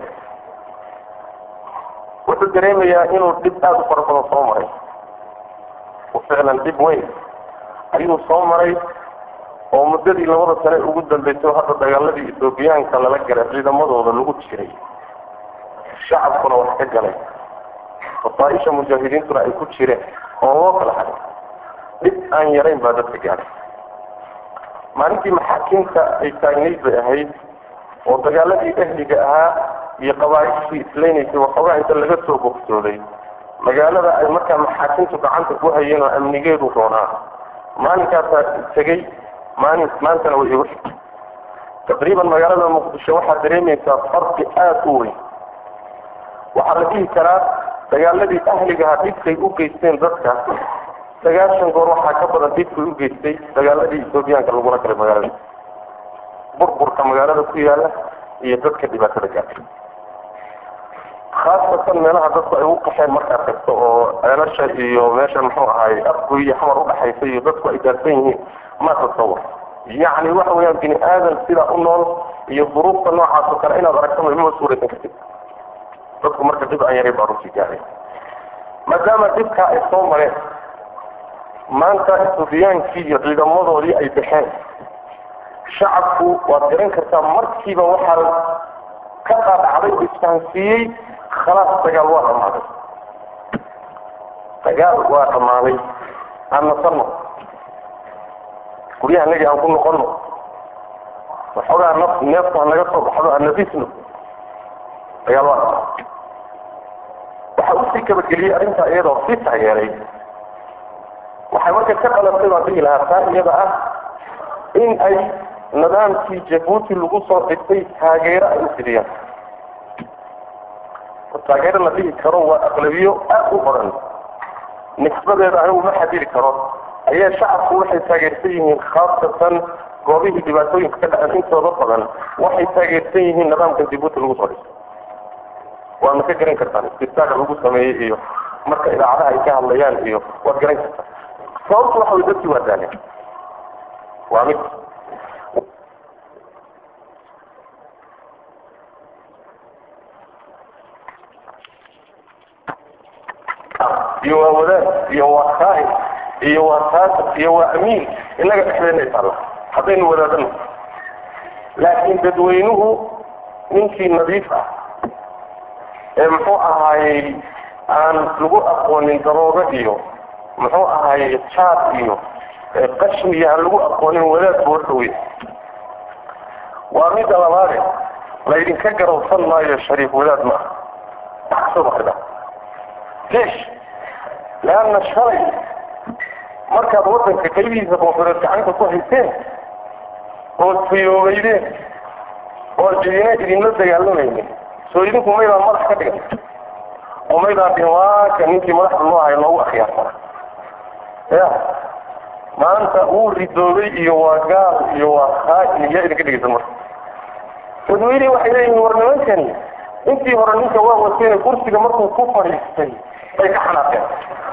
wuxuu dareemayaa inuu dhib aada u fara badan soo maray oo ficlan dhib weyn ayuu soo maray oo muddadii labada sane ugu dambeysay oo hadda dagaaladii ethoobiyaanka lala galay ciidamadooda lagu jiray shacabkuna wax ka galay fasaaisha mujaahidiintuna ay ku jireen oo loo kala haday dhib aan yarayn baa dadka gaadhay maalintii maxaakiimta ay taagnayd bay ahayd oo dagaaladii ehliga ahaa iyo qabaaishii islaynaysay waxoogaa inta laga soo bogsooday magaalada ay markaa maxaakiimtu gacanta ku hayeen oo amnigeedu roonaa maalinkaasaa tegey maalin maantana way igu xigtay taqriiban magaalada muqdisho waxaad dareemaysaa farqi aada u weyn waxaa la dhihi karaa dagaaladii ahligaha dhibkay u geysteen dadka sagaashan goor waxaa ka badan dhibkay u geystay dagaaladii ethoobiyaanka lagula galay magaalada burburka magaalada ku yaala iyo dadka dhibaatada gaartay khaasatan meelaha dadku ay u qaxeen markaa tagto oo ceelasha iyo meesha muxuu ahaay afgoy iyo xamar udhaxaysa iyo dadku ay gaarsan yihiin ma tasawur yacni waxa weeyaan bini aadan sidaa u nool iyo duruufta noocaas oo kale inaad aragto mama suuraysan kartid dadku marka dhib aan yaray baa runtii gaaray maadaama dhibkaa ay soo mareen maanta ethobiyaankii iyo ciidamadoodii ay baxeen shacabku waad garan kartaa markiiba waxaa ka qaadhacday oo isfahansiiyey khalaas dagaal waa dhammaaday dagaal waa dhammaaday aan nasanno guryaha nagi aan ku noqonno waxoogaa naf neefta ha naga soo baxdo aan nafisno dagaal waa dhammaaday waxa usii kabageliyey arrintaa iyadoo sii taageeray waxay marka ka qalatay baan dhihi lahaa taa iyada ah in ay nidaamkii jabuuti lagu soo dhigtay taageero ay u fidiyaan taageero la dhihi karo waa aqlabiyo aad u badan nisbadeeda anigu ma xadiri karo ayaa shacabku waxay taageersan yihiin khaasatan goobihii dhibaatooyinka ka dhaceen intooda badan waxay taageersan yihiin nidaamka jabuuti lagu soo dhigtay waadna ka garan kartaan istitaaga lagu sameeyey iyo marka idaacadaha ay ka hadlayaan iyo waad garan kartaan sababtu waxa way dadkii waa daaleen waa mid iyo waa wadaad iyo waa kaahin iyo waa taasir iyo waa amiin innaga dhexdeena isaalla haddaynu wadaadano laakiin dadweynuhu ninkii nadiif ah ee muxuu ahaayey aan lagu aqoonin daroogo iyo muxuu ahaayey jaad iyo qashin iyo aan lagu aqoonin wadaad boorhawey waa midda labaade laydinka garowsan maayo shariif wadaad maaha wax kasoo baxda leesh leanna shalay markaad waddanka qaybihiisa koonfureed gacanta ku hayseen ood fayoobeydeen oo cidina idinla dagaalamaynin soo idinku maydaan madax ka dhigan oo maydaan dhihin waaka ninkii madaxda loo hayo loogu akhyaarsana ya maanta wuu ridoobay iyo waa gaal iyo waa khaa'in yaa idinka dhigaysan marka dadweyne waxay leeyihiin war nimankani intii hore ninka waa wateen kursiga markuu ku fadhiistay bay ka xanaaqeen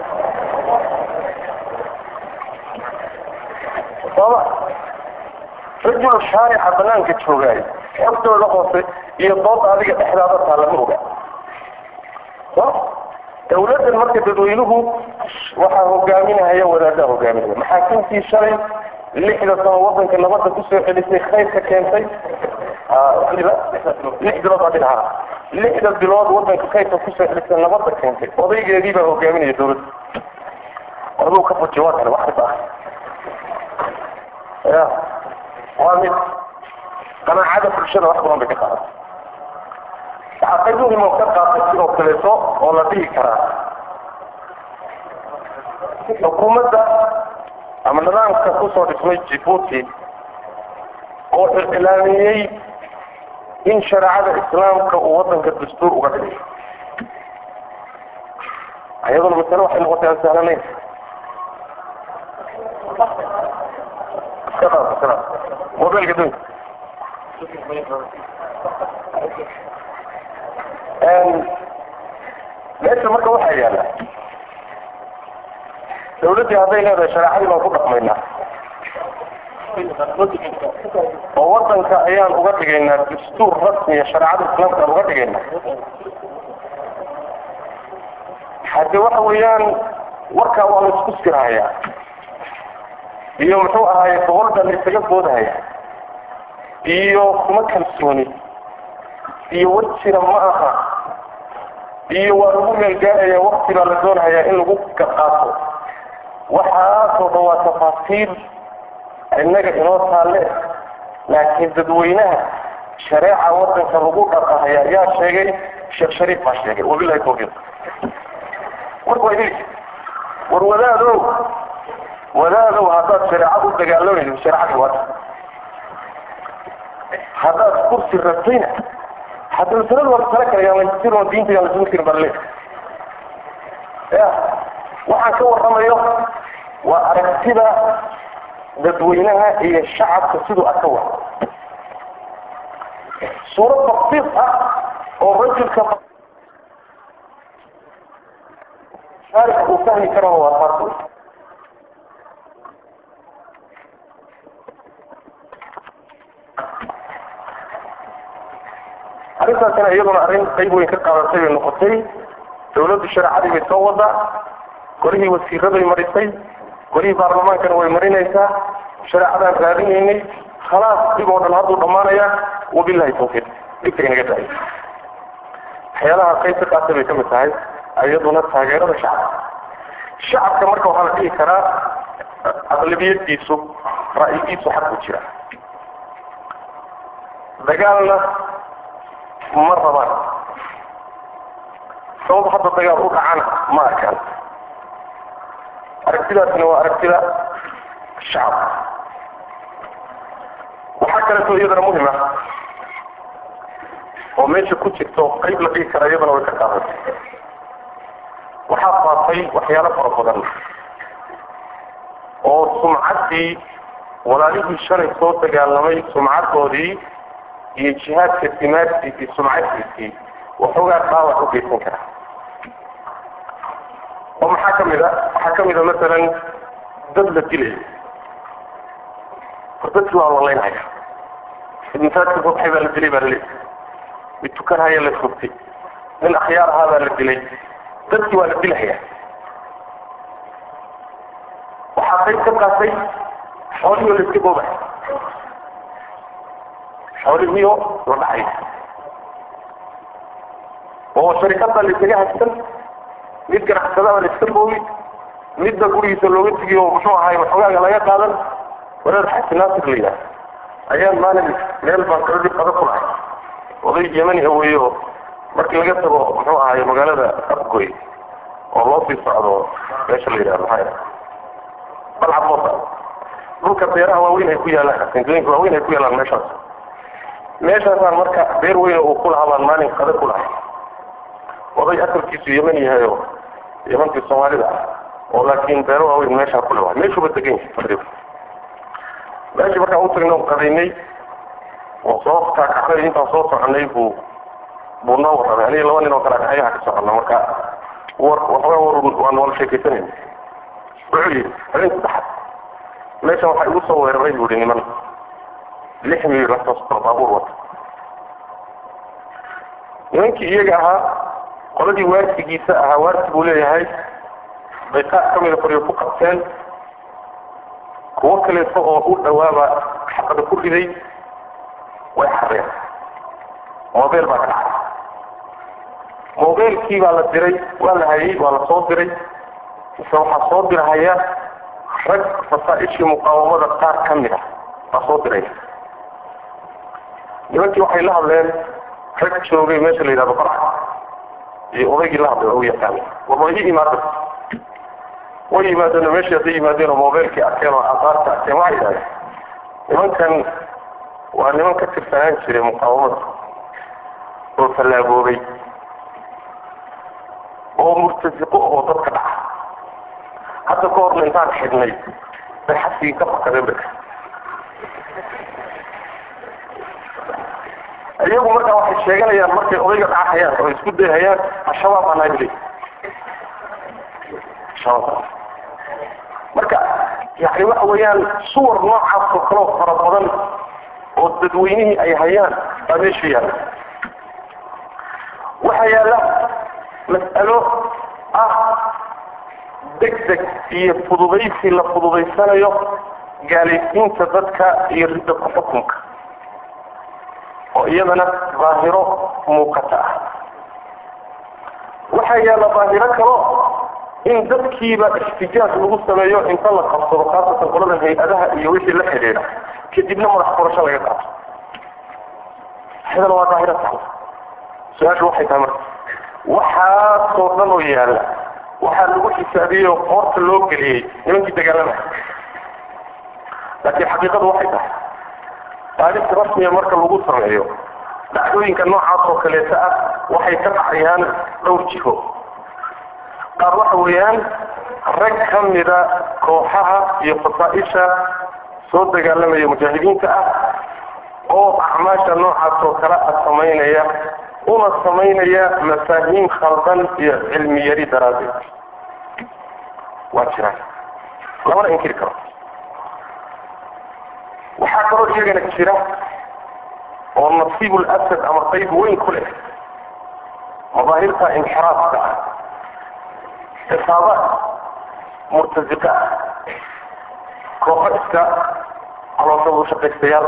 sooma rajul shaarica banaanka joogaay xogtooda hoose iyo dooda adiga dhexdaada taa lama oga so dawladdan marka dadweynuhu waxaa hogaaminahaya wadaadaha hogaaminaya maxaakiimtii shalay lixda sano wadanka nabadda kusoo celisay khayrka keentay lix bilood baa dhinaha lixda bilood wadanka khayrka kusoo celisay nabadda keentay odaygeedii baa hogaaminaya dawladda aduu ka fuji waa kale wax kasta ah ya waa mid qanaacada bulshada wax badan bay ka qaadatay waxaa qayb muhim oo ka qaatay sidoo kaleeto oo la dhihi karaa xukuumadda ama nidaamka kusoo dhismay jibuuti oo iclaamiyey in shareecada islaamka uu wadanka dastuur uga dhigay ayaduna masale waxay noqotay aan sahlanayn mobilka dunka meesha marka waxaa yaala dawladdii hadday leedahay shareecadii baan ku dhaqmaynaa oo wadanka ayaan uga dhigaynaa dastuur rasmiya shareecada islaamka aan uga dhigaynaa hadde waxa weeyaan warkaa waa la isku sirahayaa iyo muxuu ahaaye boqolda la isaga boodahaya iyo kuma kalsooni iyo wajira ma aha iyo waa lagu meelgaaraya wakti baa la doonahayaa in lagu qaato waxaasoo dhan waa tafaasiil innaga inoo taalle laakiin dadweynaha shareeca wadanka lagu dhaqahaya yaa sheegay sheekh shariif baa sheegay wabilahi tawfiiq marka waa idin war wadaadow wadaadow haddaad shareecad u dagaalamayso shareecadii waata haddaad kursi rabtayna hadda masalada waa masale kale yaan lasir oo diinta yaan lasugu tirin balle ya waxaan ka warramayo waa aragtida dadweynaha iyo shacabka siduu aka wa suurad basiis ah oo rajulka shaarika uu fahmi karana waa taas arrintaasina iyaduna arrin qayb weyn ka qaadatay bay noqotay dawladdu shareecadii bay soo wadaa golihii wasiiraday marisay golihii baarlamaankana way marinaysaa shareecadaan raadinaynay khalaas dhib oo dhan hadduu dhammaanayaa wabilahi tawfiiq dhibka inaga daay waxyaalaha qayb ka qaatay bay ka mid tahay iyaduna taageerada shacabka shacabka marka waxaa la dhihi karaa aqlabiyadiisu ra'yigiisu xaq ku jira dagaalna ma rabaan sabab hadda dagaal u dhacana ma arkaan aragtidaasna waa aragtida shacabka waxaa kaleeto iyadana muhim ah oo meesha ku jirto qayb la dhigi kara iyadana way ka qaadatay waxaa faafay waxyaalo fara badan oo sumcaddii walaalihii shalay soo dagaalamay sumcaddoodii iyo jihaadka timaadkiisii sumcadkiisii waxoogaa dhaawac u geysan kara oo maxaa ka mid a waxaa ka mid a masalan dad la dilay or dadkii waa lalaynhaya mid masaajka sobxay baa la dilay baa laleeyahy mid tukanhaya la sugtay nin akhyaar ahaa baa la dilay dadkii waa la dilhaya waxaa qayb ka qaatay xoolihii oo la iska boobay xoolihiio la dhacay oo sharikada la isaga haysan mid ganacsadaba la iska boobi midba gurigiisa looga tegiyo muxuu ahaay waxoogaaga laga qaadan walaad xaji naasir la yidhaha ayaan maalin meel baan kaladib qada ku lahay oday yemani aweeyo markii laga tago muxuu ahaay magaalada afgoy oo loo sii socdo meesha la yidhahdo maxaa balcad loo socdo dhulka beeraha waaweyn ay ku yaalaan sentooyinka waaweyn ay ku yaalaan meeshaas meeshaasaan marka beer weyn uu ku lahaa baan maalin qada ku lahay oday asalkiisu yeman yahay oo yamankii soomaalida ah oo laakiin beero waaweyn meeshaa ku lewahay meeshuuba degan yahay taqriiban meeshii markaan u tagnay oo qadaynay oo soo kaakacnay intaan soo soconay buu buu noo warramay aniga laba nin oo kale akayaha ka soconna marka war waxoogaa war waan wala sheekaysanayna wuxuu yidhi habeen saddexaad meeshan waxaa igu soo weeraray buu yihi niman lix miyir laftoosto baabuur wata nimankii iyaga ahaa qoladii waarsigiisa ahaa waarsi buu leeyahay bay qaar ka mida qoryo ku qabteen kuwo kaleeto oo u dhawaaba xabada ku riday way xareen mobel baa ka dhacay mobeelkii baa la diray waa la hayay waa la soo diray mise waxaa soo dirahaya rag fasaaishii muqaawamada qaar ka mid ah baa soo diraya nimankii waxay la hadleen rag joogay meesha la yidhahdo barca iyo odaygii la hadlay u yaqaanay war waa ii imaada way yimaadeen meeshii hadday yimaadeen oo mobeelkii arkeen oo aqaarta arkeen waxay yidhahdeen nimankan waa niman ka tirsanaan jiray muqaawamada oo tallaaboobay oo murtasiqo oo dadka dhaca hadda ka horna intaan xidhnay bay xasigii ka fakadeen baka iyagu markaa waxay sheeganayaan markay odayga dhacahayaan oo isku dayhayaan al-shabaab baa nahay buli shabaab marka yani waxa weeyaan suwar noocaas oo kaleo fara badan oo dadweynihii ay hayaan baa meesha yaalla waxaa yaalla mas'alo ah deg deg iyo fududaysi la fududaysanayo gaalaysiinta dadka iyo ridda ku xukunka oo iyadana daahiro muuqata ah waxaa yaalla daahiro kalo in dadkiiba ixtijaaj lagu sameeyo inta la qabsado khaasatan qolada hay-adaha iyo wixii la xidhiidha kadibna madax furasho laga qaato iyadana waa daahiro taala su-aashu waxay tahay marka waxaasoo dhan oo yaalla waxaa lagu xisaabiyey oo qoorta loo geliyey nimankii dagaalamaya laakiin xaqiiqadu waxay tahay taariikh rasmiya marka lagu sameeyo dhacdooyinka noocaas oo kaleeta ah waxay ka dhacayaan dhowr jiho qaar waxa weeyaan rag ka mida kooxaha iyo fasaaisha soo dagaalamaya mujaahidiinta ah oo acmaasha noocaas oo kale ah samaynaya una samaynaya mafaahiim khaldan iyo cilmi yari daraaddeed waa jiraan lamana inkiri karo waxaa kaloo iyagana jira oo nasiibul asad ama qayb weyn ku leh madaahirta inxiraafka ah xisaabaad murtasiqa ah kooxo iska calooshada ushaqaystayaal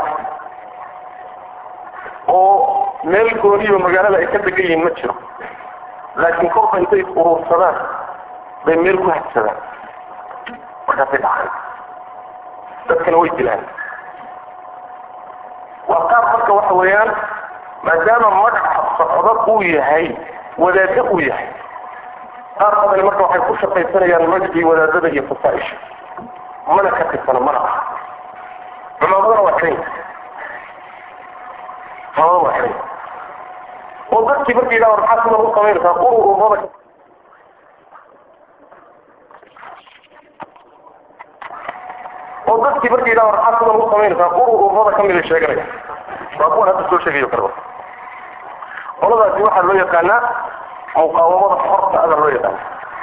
oo meel gooniyo magaalada ay ka degan yihiin ma jiro laakiin kolba intay is urursadaan bay meel ku hadsadaan markaasay dhacaan dadkana way dilaan waa qaar marka waxa weeyaan maadaama magaca socdo uu yahay wadaado uu yahay qaar badani marka waxay ku shaqaysanayaan magacii wadaadada iyo fasaaisha mana ka tirsana mana aha cumaamadana waa xiran cumaamadana waa xiran oo dadkii markii yidhaha maxaa sidan u samaynaysaa urur ururada oo dadkii markii yidhaha maxaa sidan u samaynaysaa urur ururada kamida sheeganaya waa kuwan hadda soo sheegayo kaleba qoladaasi waxaa loo yaqaanaa muqaawamada xorta ada loo yaqaana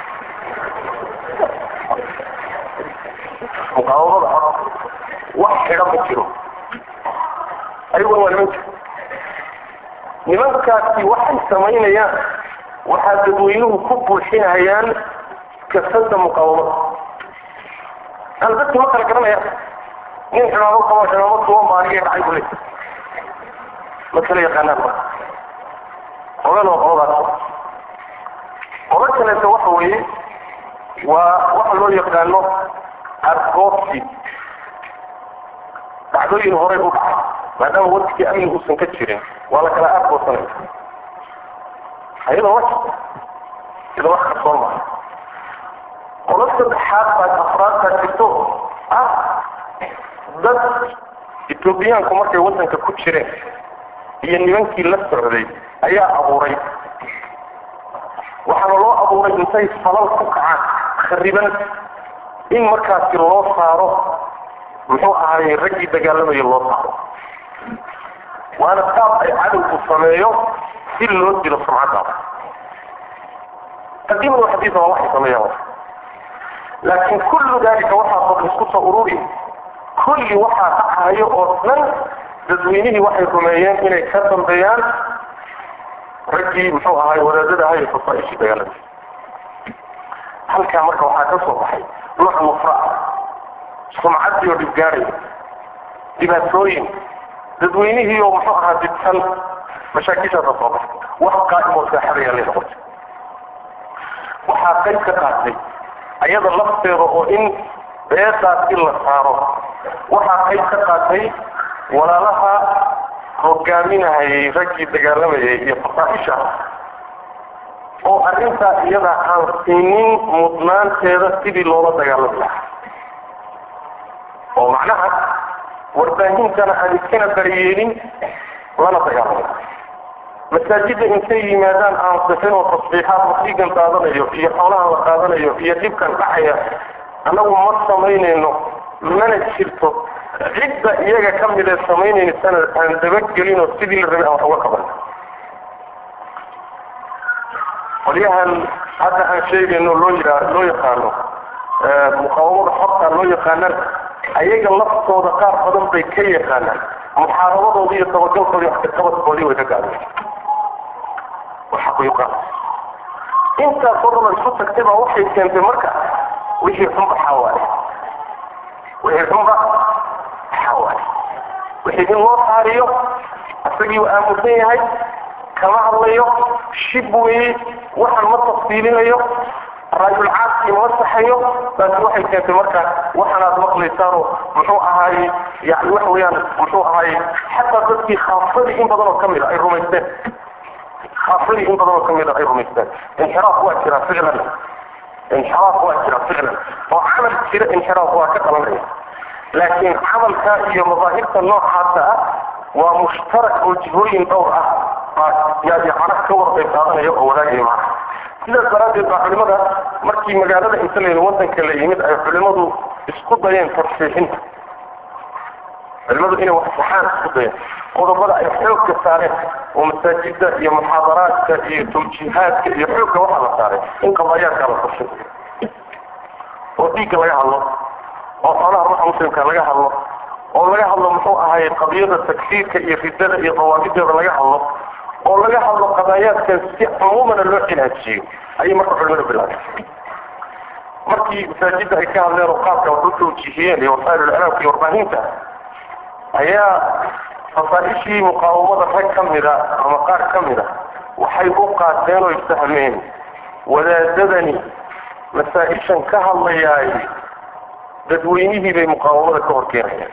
muqaawamada xorta wax xidhan ma jiro ayaguna waa niman jiro nimankaasi waxay samaynayaan waxaa dadweynuhu ku buuxinayaan kasada muqaawamada aan dadki ma kala garanayaan nin cimaamad qabo cimaamad duwan baa aniga dhacay buu leeyahay ma kala yaqaanaan marka qolan waa qoladaas qola kaleeto waxa weeye waa waxa loo yaqaano argoobsi dhacdooyin horey u dhacay maadaama wadkii amni uusan ka jirin waa la kala argoosanaya ayadoo wax iyadoo wax qarsoon maaha qola saddexaad baa afraad baa jirto ah dad etoobiyaanku markay waddanka ku jireen iyo nimankii la socday ayaa abuuray waxaana loo abuuray intay falal ku kacaan khariban in markaasi loo saaro muxuu ahaayey raggii dagaalamayo loo saaro waana qaab ay cadowgu sameeyo si loo dilo sumcaddaada qadiiman wa xadiisa waa waxay sameeyaan laakiin kullu dalika waxaa oo isku soo ururi kulli waxaa dhacayo oo dhan dadweynihii waxay rumeeyeen inay ka dambeeyaan raggii muxuu ahaay wadaadada ahay fasaaishii dagaalada halkaa marka waxaa ka soo baxay nooc nufra sumcaddii oo dhibgaadhay dhibaatooyin dadweynihii oo muxuu ahaa dibsan mashaakishaasa soo baxay wax qaa'im oo saaxadayaa lay noqotay waxaa qayb ka qaatay ayada lafteeda oo in beedaasi la saaro waxaa qayb ka qaatay walaalaha hogaaminahayay raggii dagaalamayay iyo fasaaisha oo arrintaa iyada aan siinin mudnaanteeda sidii loola dagaalami lahaa oo macnaha warbaahintana aan iskana daryeelin lana dagaalamo masaajidda intay yimaadaan aan sixin oo tasbiixaad wasiigan qaadanayo iyo xoolaha la qaadanayo iyo dhibkan dhacaya annagu ma samaynayno mana jirto cidda iyaga ka mid ee samaynaysana aan dabagelin oo sidii la rabay aan wax uga qaban qolyahan hadda aan sheegayno loo yidhaa loo yaqaano muqaawamada xorta loo yaqaanaan ayaga laftooda qaar badan bay ka yaqaanaan muxaarabadoodii iyo tabagalkoodii waxkaqabadkoodii way ka gaadeen waxaquyuqaan intaasoo dhan oo isu tagtay baa waxay keentay marka wixii xunba xawaaye wixii xunba xawaaye wixii in loo saariyo isagii uu aamusan yahay kama hadlayo shib weeye waxaan ma tafsiilinayo raayulcaadkii ma saxayo taasi waxay keentay marka waxaanaad maqlaysaanoo muxuu ahaaye yani waxa weeyaan muxuu ahaaye xataa dadkii khaafadii in badan oo ka mid a ay rumaysteen khaafadii in badan oo ka mid a ay rumaysteen inxiraaf waa jira ficlan inxiraaf waa jira ficlan oo camal jira inxiraaf waa ka qalanaya laakiin camalka iyo madaahirta noocaasa ah waa mushtarak oo jihooyin dhowr ah yaa macnaha ka wada qayb qaadanaya oo wadaagaya macnaha sidaas daraaddeed baa culimada markii magaalada inta layidhi wadanka la yimid ay culimadu isku dayeen tarsiixinta culimadu inay wax saxaan isku dayeen qodobada ay xoogka saareen oo masaajida iyo muxaadaraadka iyo tawjiihaadka iyo xoogka waxaa la saaray in qadaayaadkaa la tashin oo dhiigga laga hadlo oo xoolaha ruuxa muslimka laga hadlo oo laga hadlo muxuu ahaye qadiyada takfiirka iyo ridada iyo dawaabideeda laga hadlo oo laga hadlo qadaayaadkan si cumuumana loo cilaajiyo ayay marka culimada bilaabeen markii masaajidda ay ka hadleen oo qaabka wax u tawjiihiyeen iyo wasaa'il iclaamka iyo warbaahinta ayaa fasaaishii muqaawamada rag ka mida ama qaar ka mida waxay u qaateen oo fahmeen wadaadadani masaa-ishan ka hadlayaay dadweynihii bay muqaawamada ka horkeenayaan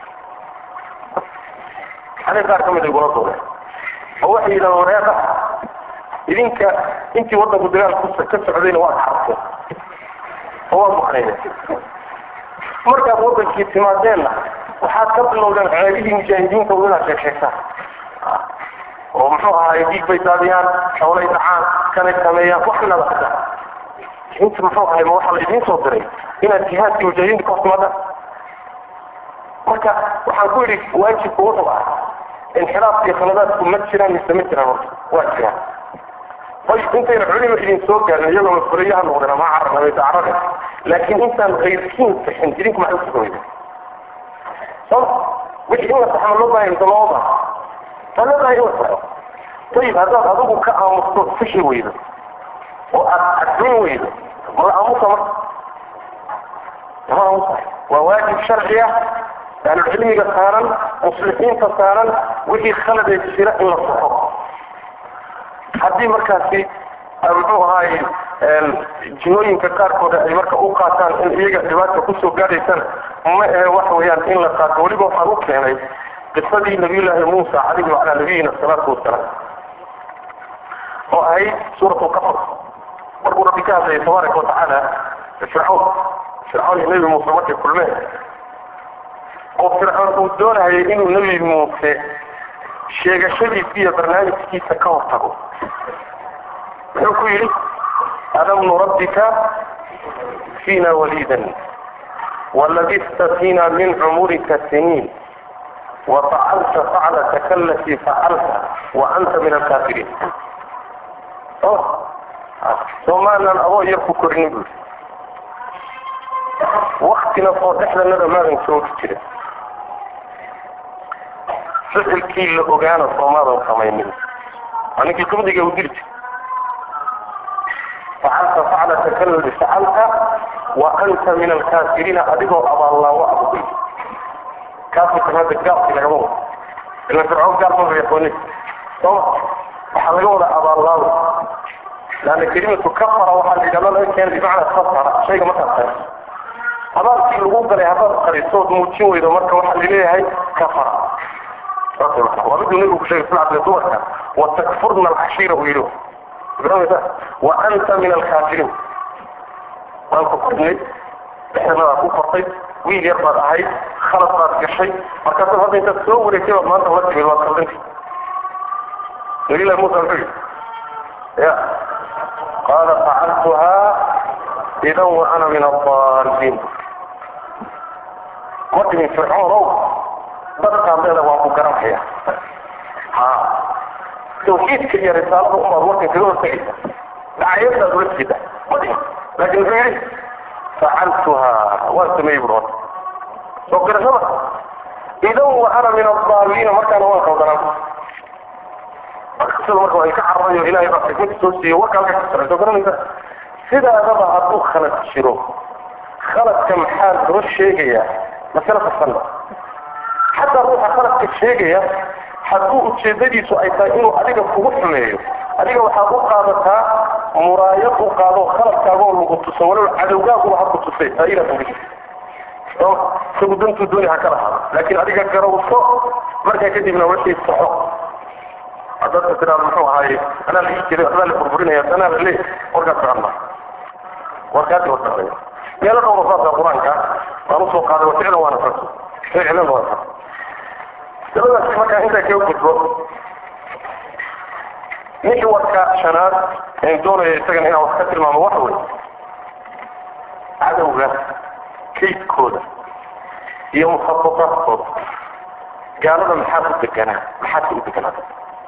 xalay qaar ka mid ay gula duubeen oo waxay yidhahdeen wareeqa idinka intii waddanku dagaalku ka socdayna waad xarteen oo waad maqnayeen markaad waddankii timaadeenna waxaad ka bilowdeen ceebihii mujaahidiinta u inaad sheegsheegtaan oo muxuu ahaay dhiig bay daadiyaan xoolay dhacaan kanay sameeyaan wax inaad akridaan inta muxuu ahay ma waxaa la idiin soo diray inaad jihaadkii mujaahidiinta ka hortimaadaan marka waxaan ku yidhi waajibku wuxuu ah inxiraafka iyo khaladaadku ma jiraan mise ma jiraan horta waa jiraan ayib intayna culima idin soo gaarin iyagoo mafurayaha noqdeen ama carabamay dacrade laakiin intaan kayrkiin saxin idinku maxay usuga weyda soma wixii in la saxma loo baahaya mise loo baaha waa loo baahaya in la saxo ayib haddaad adigu ka aamusto sixi weydo oo aad cadmin weydo ma la aamusa marka lama aamusa waa waajib sharci ah ahlulcilmiga saaran muslixiinta saaran wixii khaladee jira in la saxo haddii markaasi muxuu ahaay jihooyinka qaarkooda ay marka u qaataan in iyaga dhibaata kusoo gaadhaysana ma ahe waxa weeyaan in la qaato weliba waxaan u keenay qisadii nabiyullaahi muusa calayhi wacalaa nabiyina asalaatu wasalaam oo ahayd suurat lqasas markuu rabbi ka hadlayay tabaaraka watacaala fircawn fircawn iyo nebi muuse markay kulmeen oo fircoon uu doonayay inuu nebi muuse sheegashadiisa iyo barnaamijkiisa ka hortago muxuu ku yidhi alam nurabbika fiina waliidan walabista fiina min cumurika siniin wafacalta faclataka alatii facalta wa anta min alkaafiriin soomaalan adoo yar ku korinin buu waktina oo dhexdanada maadan joogi jirin ficilkii la ogaana soomaadan samaynin waa ninkii qibdiga u diri jir facalta faclataka aladi facalta wa anta min alkaafiriina adigoo abaallaawo abugay kaafirkan hadda gaalki lagama wado ila fircoon gaal maba yaqoonin sooma waxaa laga wada abaallaawo laanna kelimatu kafara waxaa la yidhahda laga keena bimacnaa khasara shayga markaad qariso abaalkii lagu galay haddaad qariso ood muujin weydo marka waxaa laleeyahay kafara waa miduu nabigu ku sheegay sal abdi dumarka watakfurna alcashiira uu yidhi garanaysa wa anta min alkaafiriin waan ku kornay dhexdanadaa ku kortay wiil yar baad ahayd khalad baad gashay markaasad hadda intaad soo wareegtay baad maanta la timid waad kaldantay nabilahi muusa muxuu yidhi ya qaala facaltuhaa idan wa ana min adaalliin ma dhihin fircoon ow dadkaan leeda waan ku garanaya ha tawxiidka iyo risaalada umaad warkan kaga hortagaysa dhacayadaad ula jeeda ma dhihin laakin muxuu yidhi facaltuhaa waan sameeyey bur horta soo garashada idan wa ana min adaalliina markaana waan qaldanaan sida marka ay ka cararayo ilaahay baa xikmada soo siiyo warka halka ka socda soo garanaysa sidaadaba hadduu khalad jiro khaladka maxaa loo sheegayaa masale fasanna xataa ruuxa khaladka sheegaya hadduu ujeedadiisu ay tahay inuu adiga kugu xumeeyo adiga waxaad u qaadataa muraayad u qaado khaladkaagoo lagu tuso walow cadowgaaguba ha ku tusay ayna uri isagu dantuu dooni ha ka lahaado laakiin adiga garawso markaa kadibna wixii saxo haddaad tiraado muxuu ahaaye anaa la ii jiray waxbaa la burburinaya anaa la leeyahay warkaas socon warkaasi wasaqaya meelo dhowr saasa qur-aanka waan usoo qaaday waficlan waana farto ficlan waa farto dabadaasi markaa intaa kaga gudbo mixwarka shanaad een doonaya isagana inaan wax ka tilmaamo waxa wey cadowga kaydkooda iyo mukhababaadkooda gaalada maxaa u deganaa maxaadka u deganaada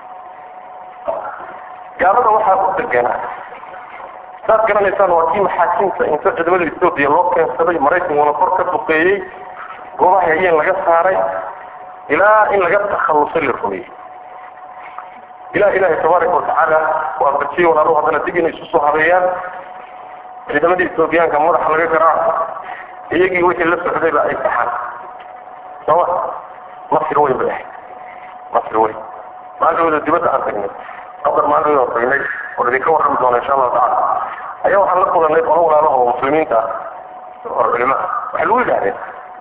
gaalada waxaa u deganaa saad garanaysaan waa kii maxaakiimta inta ciidamada etoobiya loo keensaday maraykankuna kor ka duqeeyey goobaha hayeen laga saaray ilaa in laga takhallusay la rumeeyey ilaa ilaahay tabaaraka watacaala waa bajiyey walaaluhu haddana dib inay isu soo habeeyaan ciidamadii etoobiyaanka madaxa laga garaaco iyagii wixii la socdayba ay saxaan sooma masir weyn bay ahayd masir weyn maalintooda dibadda aan tagnay qadar maalintooda aan tagnay oo idinka warrami doona insha allahu tacala ayaa waxaan la kulanay qolo walaalaha oo muslimiinta ah oo culimo ah waxay lagu yidhahdeen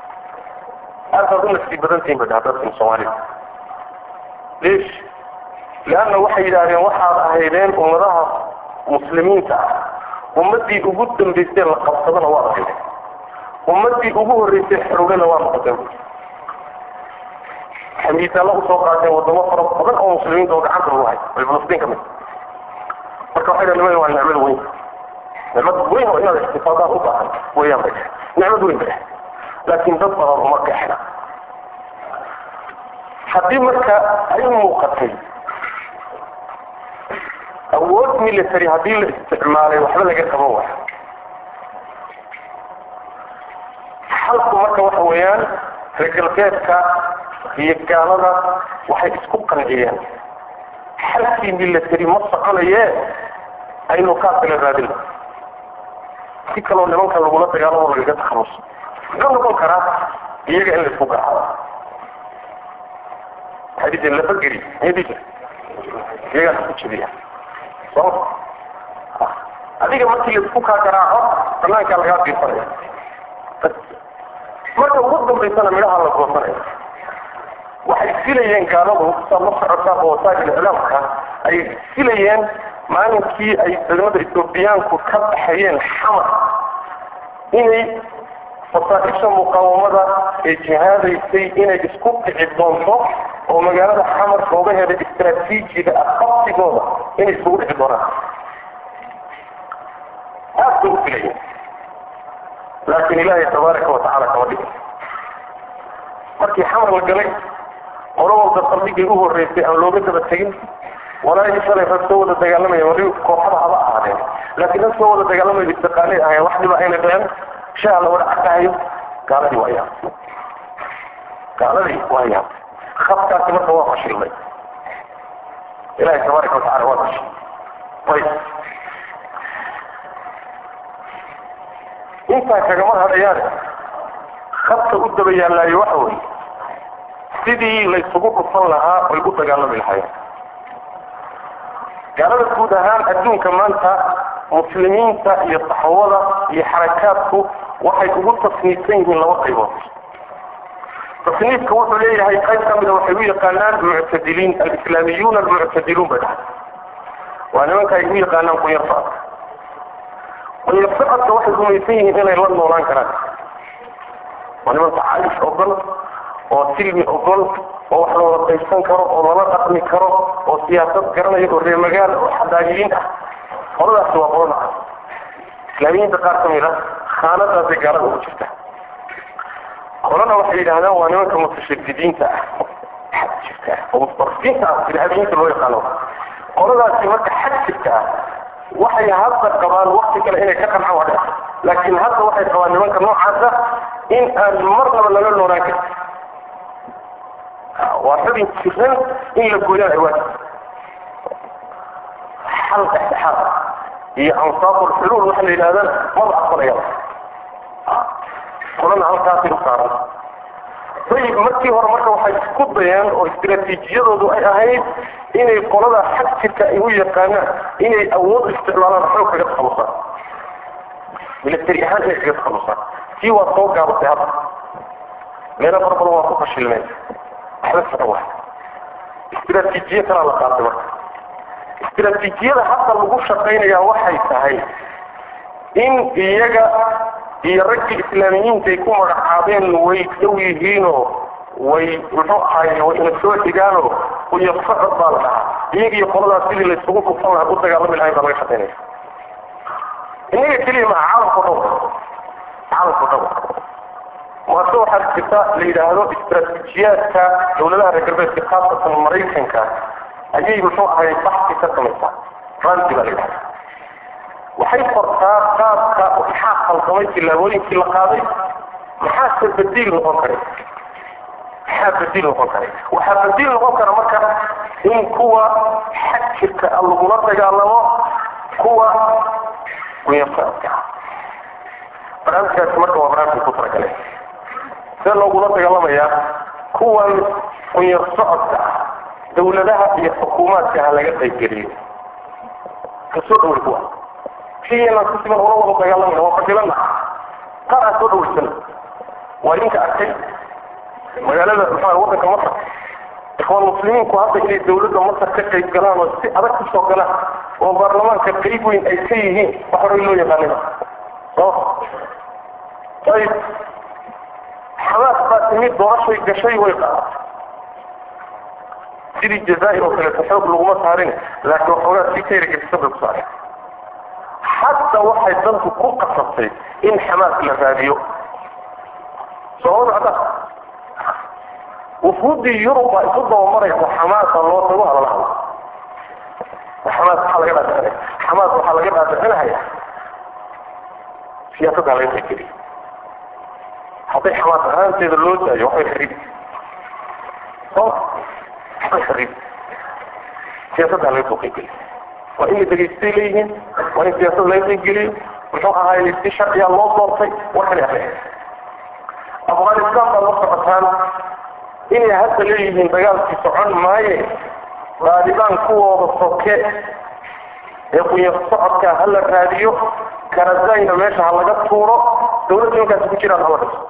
aadaad u nasiib badan tihiin bay dhaha dadkan soomaalida leesh leanna waxay yidhaahdeen waxaad ahaydeen ummadaha muslimiinta ah ummaddii ugu dambaysay la qabsadana waad ahaydeen ummaddii ugu horreysay xorowdana waa noqoteen waxay miisaalla usoo qaateen wadamo fara badan oo muslimiinta oo gacanta lagu hay ay falastiin ka mid marka waxay dhahen waa nicmad weyn nicmad weyn oo inaad ixtifaadaan u baahan weeyaan bay nicmad weyn bay laakiin dad badan uma gaxna haddii marka ay muuqatay awood military haddii la isticmaalay waxba laga qaban waayo xalku marka waxa weeyaan reer galbeedka iyo gaalada waxay isku qanciyeen xalkii military ma soconaye aynu kaa kala raadin si kaloo nimanka lagula dagaalamo lagaga takhaluso muxuu noqon karaa iyaga in la isku garaado waxay dhijeen lafageri miyay dhijeen iyagaa isku jebiya soo adiga markii la isku kaa garaaco banaankaa lagaa fiirsanaya marka ugu dambaysana midhaha la goosanaya waxay filayeen gaaladu saad la socotaa oo wasaa'il iclaamka ayay filayeen maalinkii ay ciidamada etoobiyaanku ka baxayeen xamar inay fasaaisha muqaawamada ee jihaadaysay inay isku kici doonto oo magaalada xamar goobaheeda istraatiijiga ah qabsigooda inay isugu dhici doonaan aad bay u filayeen laakiin ilaahay tabaaraka watacaala kama dhigin markii xamar la galay qolo walba saldhigii u horreysay aan looga daba tegin walaahi shalay rag soo wada dagaalamaya wali kooxada haba ahaadeen laakiin rag soo wada dagaalamaya istiqaalay ahayn wax dhiba ayna dhicin shaha la wada cadahayo gaaladii waa yaab gaaladii waa yaab khadkaasi marka waa fashilmay ilahi tabaaraka watacala waa fashil ayb intaa kagama hadhayaane khadka u daba yaallaayo waxa weeye sidii laysugu dhufan lahaa ay u dagaalami lahaayeen gaalada guud ahaan adduunka maanta muslimiinta iyo saxwada iyo xarakaadku waxay ugu tasniifsan yihiin laba qaybood tasniifka wuxuu leeyahay qayb ka mida waxay u yaqaanaan muctadiliin alislaamiyuun almuctadiluun bay dhahay waa nimanka ay u yaqaanaan kunyar socodka kunyar socodka waxay rumaysan yihiin inay la noolaan karaan waa niman tacaayush ogol oo silmi ogol oo wax loola qaybsan karo oo lala dhaqmi karo oo siyaasad garanaya oo reer magaal oo xadaagiyiin ah qoladaasi waa qolo naca islaamiyiinta qaar ka mid a khaanadaasay gaalada ugu jirta qolana waxay yidhahdaan waa nimanka mutashadidiinta ah xad jirka ah oo mutafiinta ah irhaabiyiinta loo yaqaano qoladaasi marka xad jirka ah waxay hadda qabaan wakti kale inay ka qancaan waa dhica laakiin hadda waxay qabaan nimanka noocaasa in aan marnaba lala noolaan karin waa xubin jiran in la gooyaan ay waajib xal dhexdhexaad iyo ansaaful xuluul waxa la yidhahdana maba aqbalayaba qolana halkaasay u saaran ayib markii hore marka waxay isku dayeen oo istiraatiijiyadoodu ay ahayd inay qolada xag jirka ay u yaqaanaan inay awood isticmaalaan xoog kaga takhalusaan militari ahaan inay kaga takhalusaan kii waa soo gaabatay hadda meelo fara badan waa ku fashilmeen waxba socon waay istiraatiijiye kalaa la qaatay marka istiraatiijiyada hadda lagu shaqaynayaa waxay tahay in iyaga iyo raggii islaamiyiinta ay ku magacaabeen way dhow yihiinoo way muxuu ahaay way ina soo xigaanoo iyo socod baa la dhahaa iyaga iyo qoladaas sidii laysugu dhufan lahaa u dagaalami lahayn baa laga shaqaynaya innaga keliya maa caalamku dhan caalamku dhan waase waxaa jirta la yidhaahdo istaraatiijiyaadka dawladaha reer galbeedka khaasatan maraykanka ayay muxuu ahay baxsi ka samaysaa ranti baa la yidhahda waxay qortaa qaabka maxaa khalqamay tillaabooyinkii la qaaday maxaase badiil noqon karay maxaa badiil noqon karay waxaa badiil noqon kara marka in kuwa xag jirka a lagula dagaalamo kuwa gunyasocodka barnaamijkaasi marka waa barnaamijka ku talagale see loogula dagaalamayaa kuwan qunyar socodka ah dawladaha iyo xukuumaadka ha laga qaybgeliyo kasoo dhaway kuwa kiyana si siman ula wada dagaalamaya waa fadilana qaar aa soo dhawaysan waa idinka arkay magaalada maxaa wadanka masar ikhwaan muslimiinku hadda inay dawladda masar ka qayb galaan oo si adag kusoo galaan oo baarlamaanka qayb weyn ay ka yihiin wax horay loo yaqaanina so ayib xamaas baa timid doorashay gashay way qaadatay sidii jazaair oo kaleeto xoog laguma saarin laakiin waxoogaa si kayragedisan bay ku saareen xataa waxay dantu ku qasabtay in xamaas la raadiyo soo macda wufuuddii yurub baa isu dabamaraysa xamaasa loo tago hadalahada xamaas waxaa laga dhaadhicinaya xamaas waxaa laga dhaadhicinaya siyaasadda laga qaybgeliya hadday xamaas ahaanteeda loo daayo waxbay xariib soo waxbay xariib siyaasadda laga soo qaybgeliya waa in la degeystay leeyihiin waa in siyaasad laga qaybgeliyo muxuu ahaayey si sharciyaa loo doortay war kale ahe afghanistan baad la socotaan inay hadda leeyihiin dagaalkii socon maaye daalibaan kuwooda soke ee qunya socodka ha la raadiyo karazayna meesha ha laga tuuro dawladda markaasi ku jiraan hala dhiso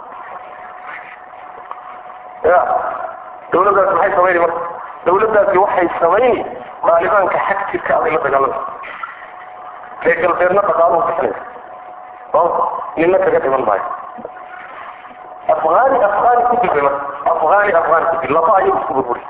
ya dawladdaasi maxay samayni marka dawladdaasi waxay samayni daalibaanka xag jirka aday la dagaalamay reer galbeedna dhaqaaluhu bixinaysa oo nina kaga dhiman maayo afghani afghani ku dilbay marka afghani afghani ku dil laba ayuu isku burburi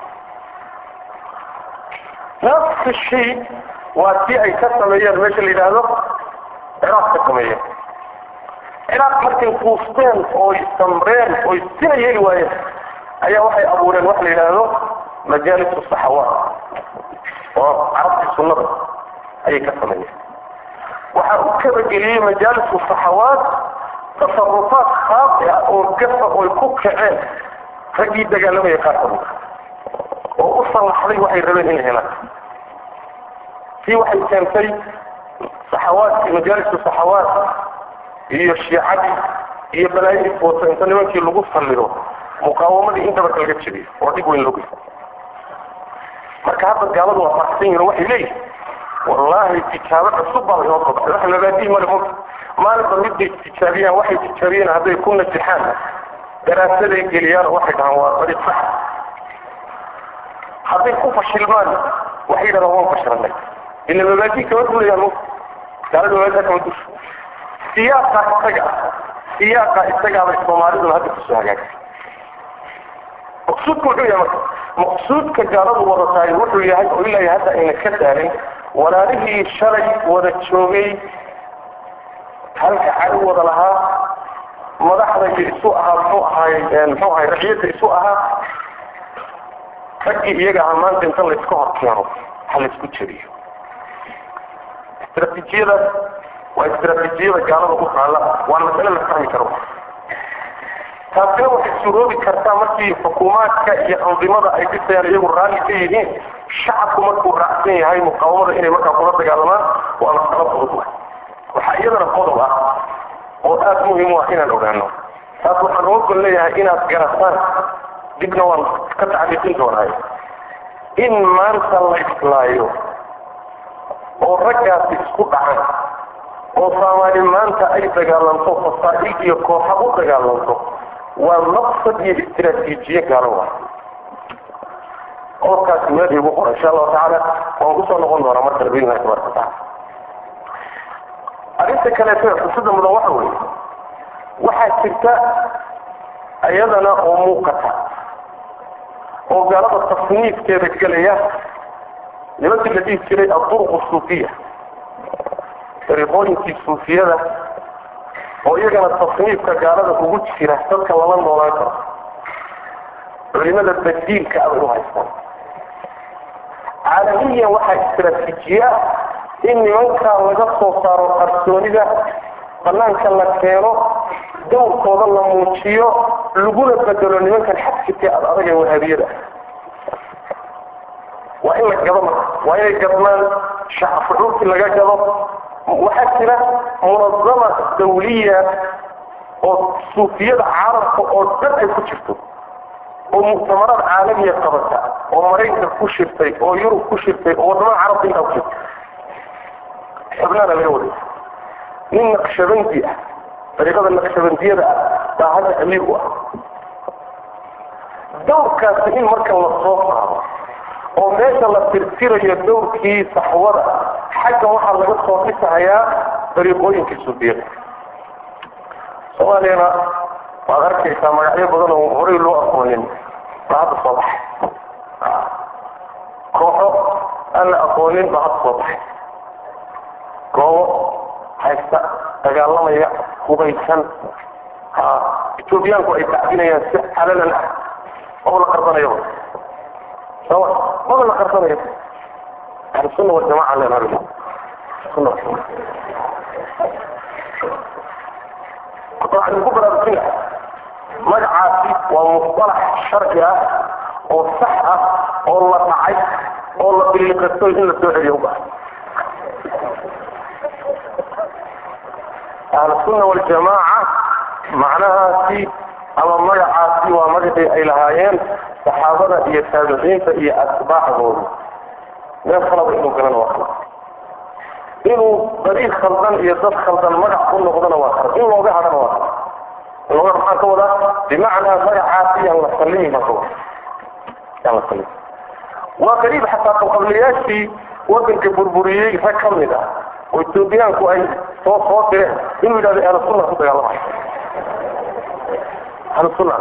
nafsi shay waa tii ay ka sameeyeen meesha la yidhaahdo ciraaq ka sameeyeen ciraaq markay kuusteen ooy samreen ooy sina yeeli waayeen ayaa waxay abuureen waxa la yidhaahdo majaalis saxawaat oo carabtii sunnada ayay ka sameeyeen waxaa u kabageliyey majaalis saxawaat tasarufaad khaasi ah oo gafa oy ku kaceen raggii dagaalamaya qaar kamid oo u sallaxday waxay rabeen inay helaan tii waxay keentay saxawaadkii majaaliska saxawaat iyo shiicadii iyo balaayadii wata inta nimankii lagu sallido muqaawamadii in dabarka laga jebiyo oo dhib weyn loo geysta marka hadda gaaladu waa faxsan yihin waxay leeyihin wallaahi tijaabo cusub baa lainoo soo baxay wax labaadii male mugta maalinba midbay tijaabiyaan waxay tijaabiyeen hadday ku najixaan daraasaday geliyaan oo waxay dhahaan waa dariiq sax hadday ku fashilmaan waxay yidhahdaan waan fashilanay ila mabaadii kama dulayaan mugta gaalada mabaadida kama dusho siyaaqa isaga siyaaqa isagaabay soomaaliduna hadda kusoo hagaagtay maqsuudka wuxuu yahay marka maqsuudka gaaladu wadatahay wuxuu yahay oo ilaa hadda ayna ka daalin walaalihii shalay wada joogay halka cali wada lahaa madaxda isu ahaa muxuu ahaay muxuu ahaay raciyadda isu ahaa raggii iyaga ahaa maanta inta layska hor keeno ha laysku jebiyo istraatiijiyadaas waa istraatiijiyada gaalada u taala waa masale la fahmi karo taasina waxay suroobi kartaa markii xukuumaadka iyo andimada ay dhisayaan iyagu raalli ka yihiin shacabku markuu raacsan yahay muqaawamada inay markaa kula dagaalamaan waa masalo fudud wa waxaa iyadana qodob ah oo aada muhim u ah inaan ogaano taas waxaan uga gol leeyahay inaad garataan dibna waan ka tacliiqin doonaayo in maanta la islaayo oo raggaasi isku dhacan oo soomaali maanta ay dagaalanto fasaa'il iyo kooxa u dagaalanto waa maqsad iyo istraatiijiye gaalo wa qodobkaasi meel igu qora insha allahu tacaala waan kusoo noqon doonaa marka biidnillahi tabaraka wataala arrinta kaleeto xusada mudan waxa weeye waxaa jirta ayadana oo muuqata oo gaalada tasniifkeeda gelaya nimankii la dhihi jiray aduruq suufiya dariiqooyinkii suufiyada oo iyagana tasniifka gaalada ugu jira dadka lala noolaan karo culimada badiilka abay u haystaan caalamiyan waxaa istraatiijiya in nimankaa laga soo saaro qarsoonida banaanka la keeno dawrkooda la muujiyo laguna bedelo nimankan xadjirka ad adag ee wahaabiyada waa in la gado marka waa inay gadmaan shacab fucuurkii laga gado waxaa jira munazama dawliya oo suufiyada caalamka oo dhan ay ku jirto oo muctamaraad caalamiya qabata oo maraykanka ku shirtay oo yurub ku shirtay oo wadamada carabka intaa ku shirtay xubnaana laga waday nin naqshabandi ah dariiqada naqshabandiyada ah baa hadda amiir u ah dawrkaasi in marka la soo saaro oo meesha la tirtirayo dawrkii saxwada xagga waxaa laga soo dhisahayaa dariiqooyinkii suufiya soomaaliyana waad arkaysaa magacyo badan oo horey loo aqoonin baa hadda soo baxay kooxo aan la aqoonin baa hadda soo baxay goobo haysta dagaalamaya hubaysan ha etoobiyaanku ay tacdinayaan si calalan ah maba la qarsanayaba soma maba la qarsanayo ahlusunna waljamaca len sunna waxaan ku baraarujina magacaasi waa musalax sharci ah oo sax ah oo la dhacay oo la biliqasto in la soo celiyo uba ahlusunna waljamaaca macnahaasi ama magacaasi waa magacii ay lahaayeen saxaabada iyo taabiciinta iyo atbaacdooda meel khalaba inuu galana waa khalad inuu dariiq khaldan iyo dad khaldan magac ku noqdona waa khalad in looga hadhana waa khalad in looga maxaan ka wadaa bimacnaa magacaasi yaan la sallimi baan ka wada yaan la sallimi waa qariib xataa qabqabliyaashii wadanka burburiyey rag ka mid ah oo etoobiyaanku ay soo soo direen inuu yidhahdo ahlusunna ku dagaalamay ahlusunna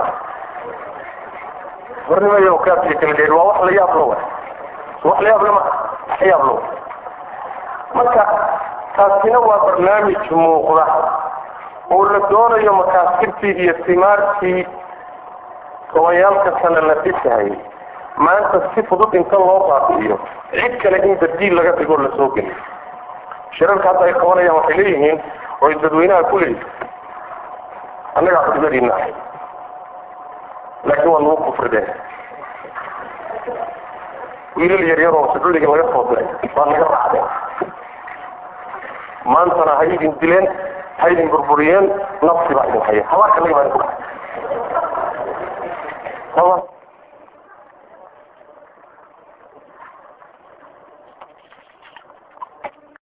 warnimayo kaasiyo kala dheer waa wax la yaab lo wax la yaab lama wax yaab lo marka taasina waa barnaamij muuqda oo la doonayo makaasirtii iyo simaartii tobayaalka sana la dhisahayay maanta si fudud inta loo baabi'iyo cid kale in badiil laga dhigo la soo geliyo shirarka hadda ay qabanayaan waxay leeyihiin oo ay dadweynaha ku leeyihin annagaa xudbadiina ahay laakiin waa lagu kufrideen wiilal yaryaroo sacuudiga laga soo diray waa naga raacdeen maantana ha idin dileen ha idin burburiyeen nafsi baa idin haya habaarka naga baa idin ku dhacay